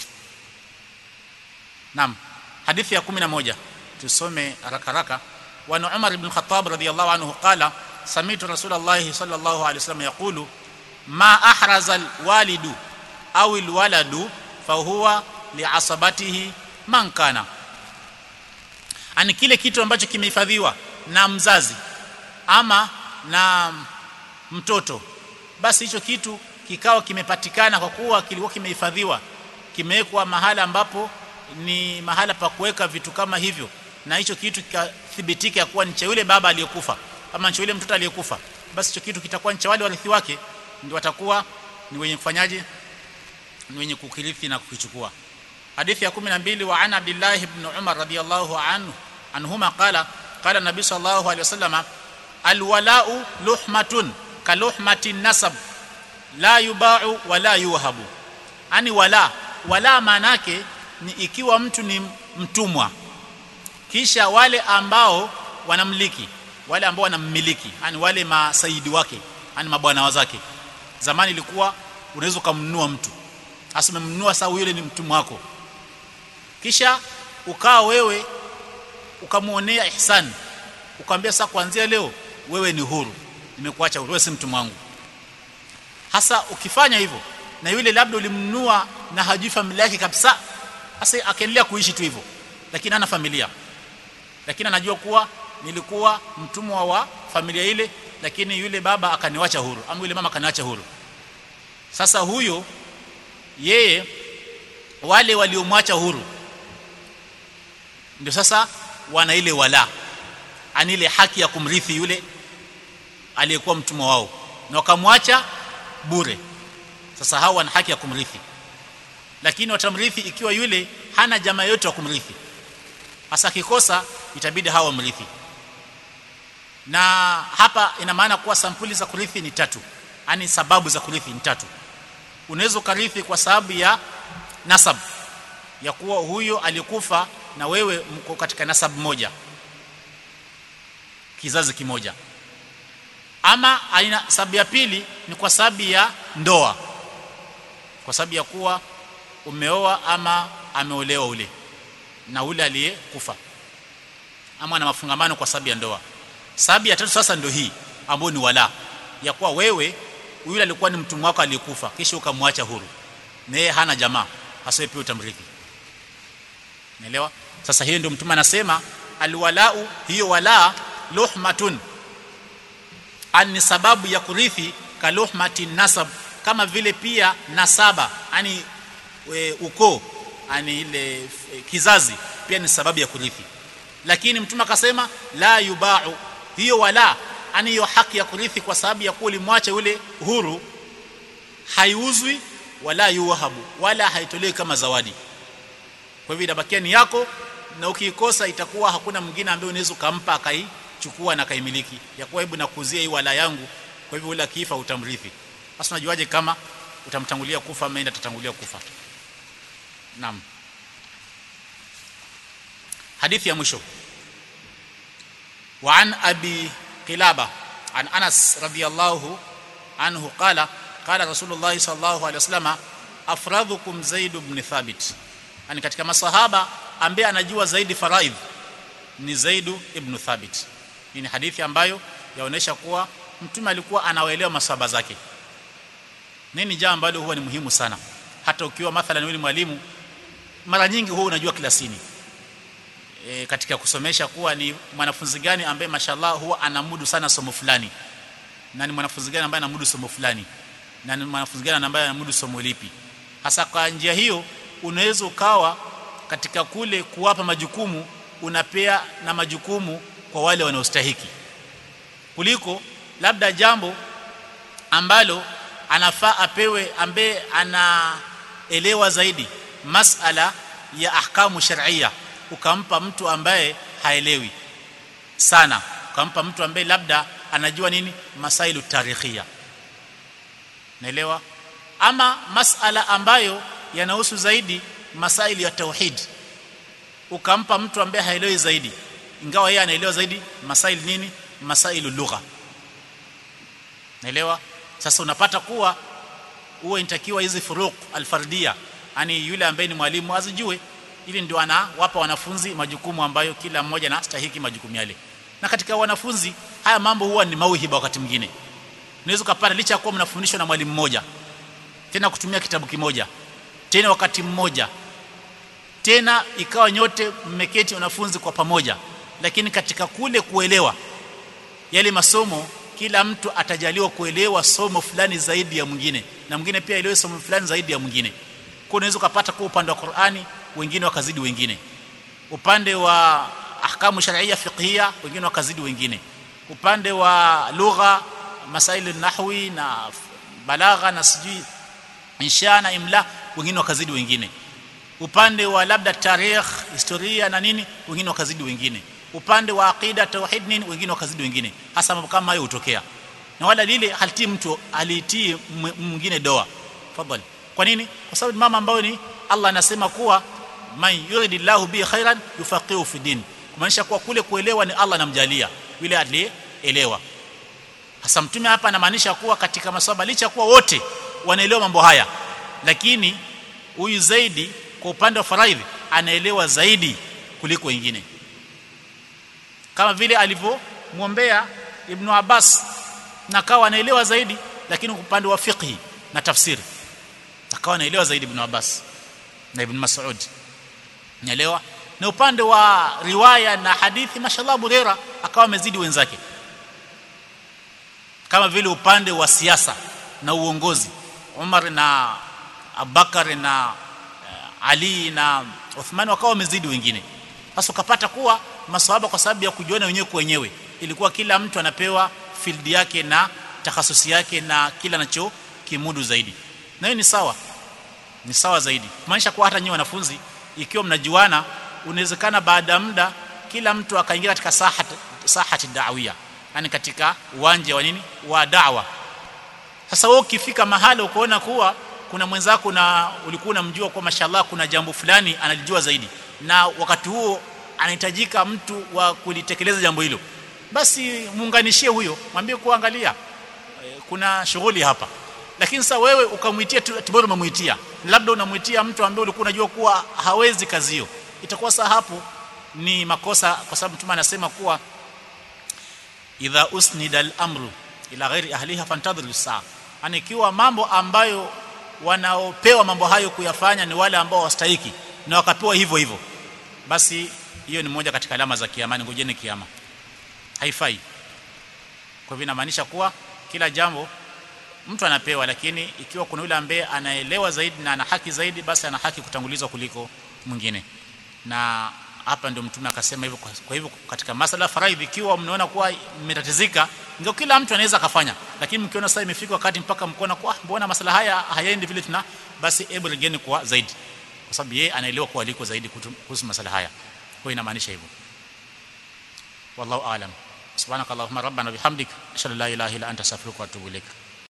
Naam hadithi ya 11 tusome haraka haraka wa Umar ibn Khattab radiyallahu anhu qala sami'tu Rasulullah sallallahu alayhi wasallam yaqulu ma ahraza alwalidu au alwaladu fahuwa liasabatihi man kana ani kile kitu ambacho kimehifadhiwa na mzazi ama na mtoto basi hicho kitu kikao kimepatikana kwa kuwa kilikuwa kimehifadhiwa kimewekwa mahala ambapo ni mahala pa kuweka vitu kama hivyo na hicho kitu kikathibitika kuwa ni cha yule baba aliyekufa ama cha yule mtoto aliyekufa basi hicho kitu kitakuwa ni cha wale warithi wake ndio watakuwa ni wenye kufanyaje ni wenye kukirithi na kukichukua hadithi ya 12 wa ana abdullah ibn umar radiyallahu anhu anhuma qala qala nabii sallallahu alayhi wasallam alwala'u luhmatun kaluhmati nasab la yuba'u wala yuhabu ani wala wala manake ni ikiwa mtu ni mtumwa kisha wale ambao wanamliki wale ambao wanammiliki yani wale masaidi wake yani mabwana wazake zamani ilikuwa unaweza kumnunua mtu hasa umemnunua sawa yule ni mtumwa wako kisha ukaa wewe ukamuonea ihsan ukamwambia sasa kuanzia leo wewe ni huru nimekuacha huru wewe si mtumwa wangu hasa ukifanya hivyo na yule labda ulimnunua na hajui familia yake kabisa hasa akaendelea kuishi tu hivyo lakini hana familia lakini anajua kuwa nilikuwa mtumwa wa familia ile lakini yule baba akaniwacha huru ama yule mama akaniacha huru sasa huyo yeye wale waliomwacha huru ndio sasa wana ile wala ani ile haki ya kumrithi yule aliyekuwa mtumwa wao na wakamwacha bure sasa hao wana haki ya kumrithi lakini watamrithi ikiwa yule hana jamaa yote wa kumrithi hasa kikosa itabidi hawa mrithi na hapa ina maana kuwa sampuli za kurithi ni tatu yani sababu za kurithi ni tatu unaweza ukarithi kwa sababu ya nasab ya kuwa huyo alikufa na wewe mko katika nasab moja kizazi kimoja ama aina sababu ya pili ni kwa sababu ya ndoa kwa sababu ya kuwa umeoa ama ameolewa ule na ule aliyekufa ama na mafungamano kwa sababu ya ndoa sababu ya tatu sasa ndio hii ambayo ni wala ya kuwa wewe yule alikuwa ni mtumwa wako aliyekufa kisha ukamwacha huru na yeye hana jamaa hasa pia utamrithi unaelewa sasa hiyo ndio mtume anasema alwalau hiyo wala luhmatun ani sababu ya kurithi kaluhmati nasab kama vile pia nasaba yani ukoo yani ile e, kizazi pia ni sababu ya kurithi lakini mtume akasema la yubau hiyo wala ani hiyo haki ya kurithi kwa sababu ya kuwa ulimwacha yule huru haiuzwi wala yuwahabu wala haitolewi kama zawadi kwa hivyo inabakia ni yako na ukiikosa itakuwa hakuna mwingine ambaye unaweza kumpa akaichukua na kaimiliki ya kuwa hebu nakuzia hii wala yangu kwa hivyo ule akifa utamrithi sasa unajuaje kama utamtangulia kufa ama atatangulia kufa naam hadithi ya mwisho وعن ابي قلابه عن انس رضي الله عنه قال قال رسول الله صلى الله عليه وسلم افرضكم زيد بن ثابت yani katika masahaba ambaye anajua zaidi faraidh ni Zaid ibn Thabit hii ni hadithi ambayo yaonesha kuwa mtume alikuwa anawaelewa masahaba zake nini jambo ambalo huwa ni muhimu sana hata ukiwa mathalan wewe mwalimu mara nyingi huwa unajua klasini e, katika kusomesha kuwa ni mwanafunzi gani ambaye mashallah huwa anamudu sana somo fulani na ni mwanafunzi gani ambaye anamudu somo fulani na ni mwanafunzi gani ambaye anamudu somo lipi hasa kwa njia hiyo unaweza ukawa katika kule kuwapa majukumu unapea na majukumu kwa wale wanaostahiki kuliko labda jambo ambalo anafaa apewe ambaye anaelewa zaidi masala ya ahkamu sharia ukampa mtu ambaye haelewi sana ukampa mtu ambaye labda anajua nini masailu tarikhia naelewa ama masala ambayo yanahusu zaidi masaili ya tauhid ukampa mtu ambaye haelewi zaidi ingawa yeye anaelewa zaidi masaili nini masailu lugha naelewa sasa unapata kuwa huwa inatakiwa hizi furuq alfardia yani yule ambaye ni mwalimu azijue ili ndio anawapa wanafunzi majukumu ambayo kila mmoja anastahiki majukumu yale na katika wanafunzi haya mambo huwa ni mauhiba wakati mwingine unaweza kupata licha ya kuwa mnafundishwa na mwalimu mmoja tena kutumia kitabu kimoja tena wakati mmoja tena ikawa nyote mmeketi wanafunzi kwa pamoja lakini katika kule kuelewa yale masomo kila mtu atajaliwa kuelewa somo fulani zaidi ya mwingine na mwingine pia elewe somo fulani zaidi ya mwingine kwa unaweza kupata kwa upande wa Qur'ani wengine wakazidi wengine upande wa ahkamu sharia fiqhia wengine wakazidi wengine upande wa lugha masaili nahwi na balagha na sijui insha na imla wengine wakazidi wengine upande wa labda tarikh historia na nini wengine wakazidi wengine upande wa aqida tauhid nini wengine wakazidi wengine hasa mambo kama hayo hutokea na wala lile halitii mtu alitii mwingine doa fadhali kwa nini kwa sababu mama ambayo ni Allah anasema kuwa man yuridillahu bi khairan yufaqihu fi din kumaanisha kuwa kule kuelewa ni Allah anamjalia yule aliyeelewa hasa mtume hapa anamaanisha kuwa katika maswaba licha kuwa wote wanaelewa mambo haya lakini huyu zaidi kwa upande wa faraidhi anaelewa zaidi kuliko wengine kama vile alivyomwombea Ibn Abbas na akawa anaelewa zaidi lakini upande wa fiqhi na tafsiri akawa anaelewa zaidi Ibn Abbas na Ibn Mas'ud naelewa na upande wa riwaya na hadithi mashallah Burera akawa amezidi wenzake kama vile upande wa siasa na uongozi Umar na Abubakar na uh, Ali na Uthman wakawa wamezidi wengine sasa ukapata kuwa maswahaba kwa sababu ya kujiona wenyewe kwa wenyewe ilikuwa kila mtu anapewa field yake na takhasusi yake na kila anacho kimudu zaidi na hiyo ni sawa ni sawa zaidi maanisha kuwa hata nyinyi wanafunzi ikiwa mnajuana unawezekana baada ya muda kila mtu akaingia katika sahat sahati da'wia yani katika uwanja wa nini wa da'wa sasa wewe ukifika mahali ukoona kuwa kuna mwenzako na ulikuwa unamjua kwa mashallah kuna jambo fulani analijua zaidi na wakati huo anahitajika mtu wa kulitekeleza jambo hilo basi muunganishie huyo mwambie kuangalia kuna shughuli hapa lakini sasa wewe ukamwitia tibora umemuitia labda unamuitia mtu ambaye ulikuwa unajua kuwa hawezi kazi hiyo itakuwa saa hapo ni makosa kwa sababu mtume anasema kuwa idha usnida al-amru ila ghairi ahliha fantadhiru saa ani ikiwa mambo ambayo wanaopewa mambo hayo kuyafanya ni wale ambao wastahiki na wakapewa hivyo hivyo basi hiyo ni moja katika alama za kiama ngojeni kiama haifai kwa hivyo inamaanisha kuwa kila jambo mtu anapewa lakini ikiwa kuna yule ambaye anaelewa zaidi na ana haki zaidi basi ana haki kutangulizwa kuliko mwingine na hapa ndio mtume akasema hivyo kwa hivyo katika masala faraidhi ikiwa mnaona kuwa mmetatizika ndio kila mtu anaweza akafanya lakini mkiona sasa imefika wakati mpaka mkoona kwa mbona masala haya hayaendi vile tuna basi hebu regeni kwa zaidi kwa sababu yeye anaelewa kwa aliko zaidi kuhusu masala haya kwa inamaanisha hivyo wallahu aalam subhanakallahumma rabbana bihamdik ashhadu an la ilaha illa anta astaghfiruka wa atubu ilaik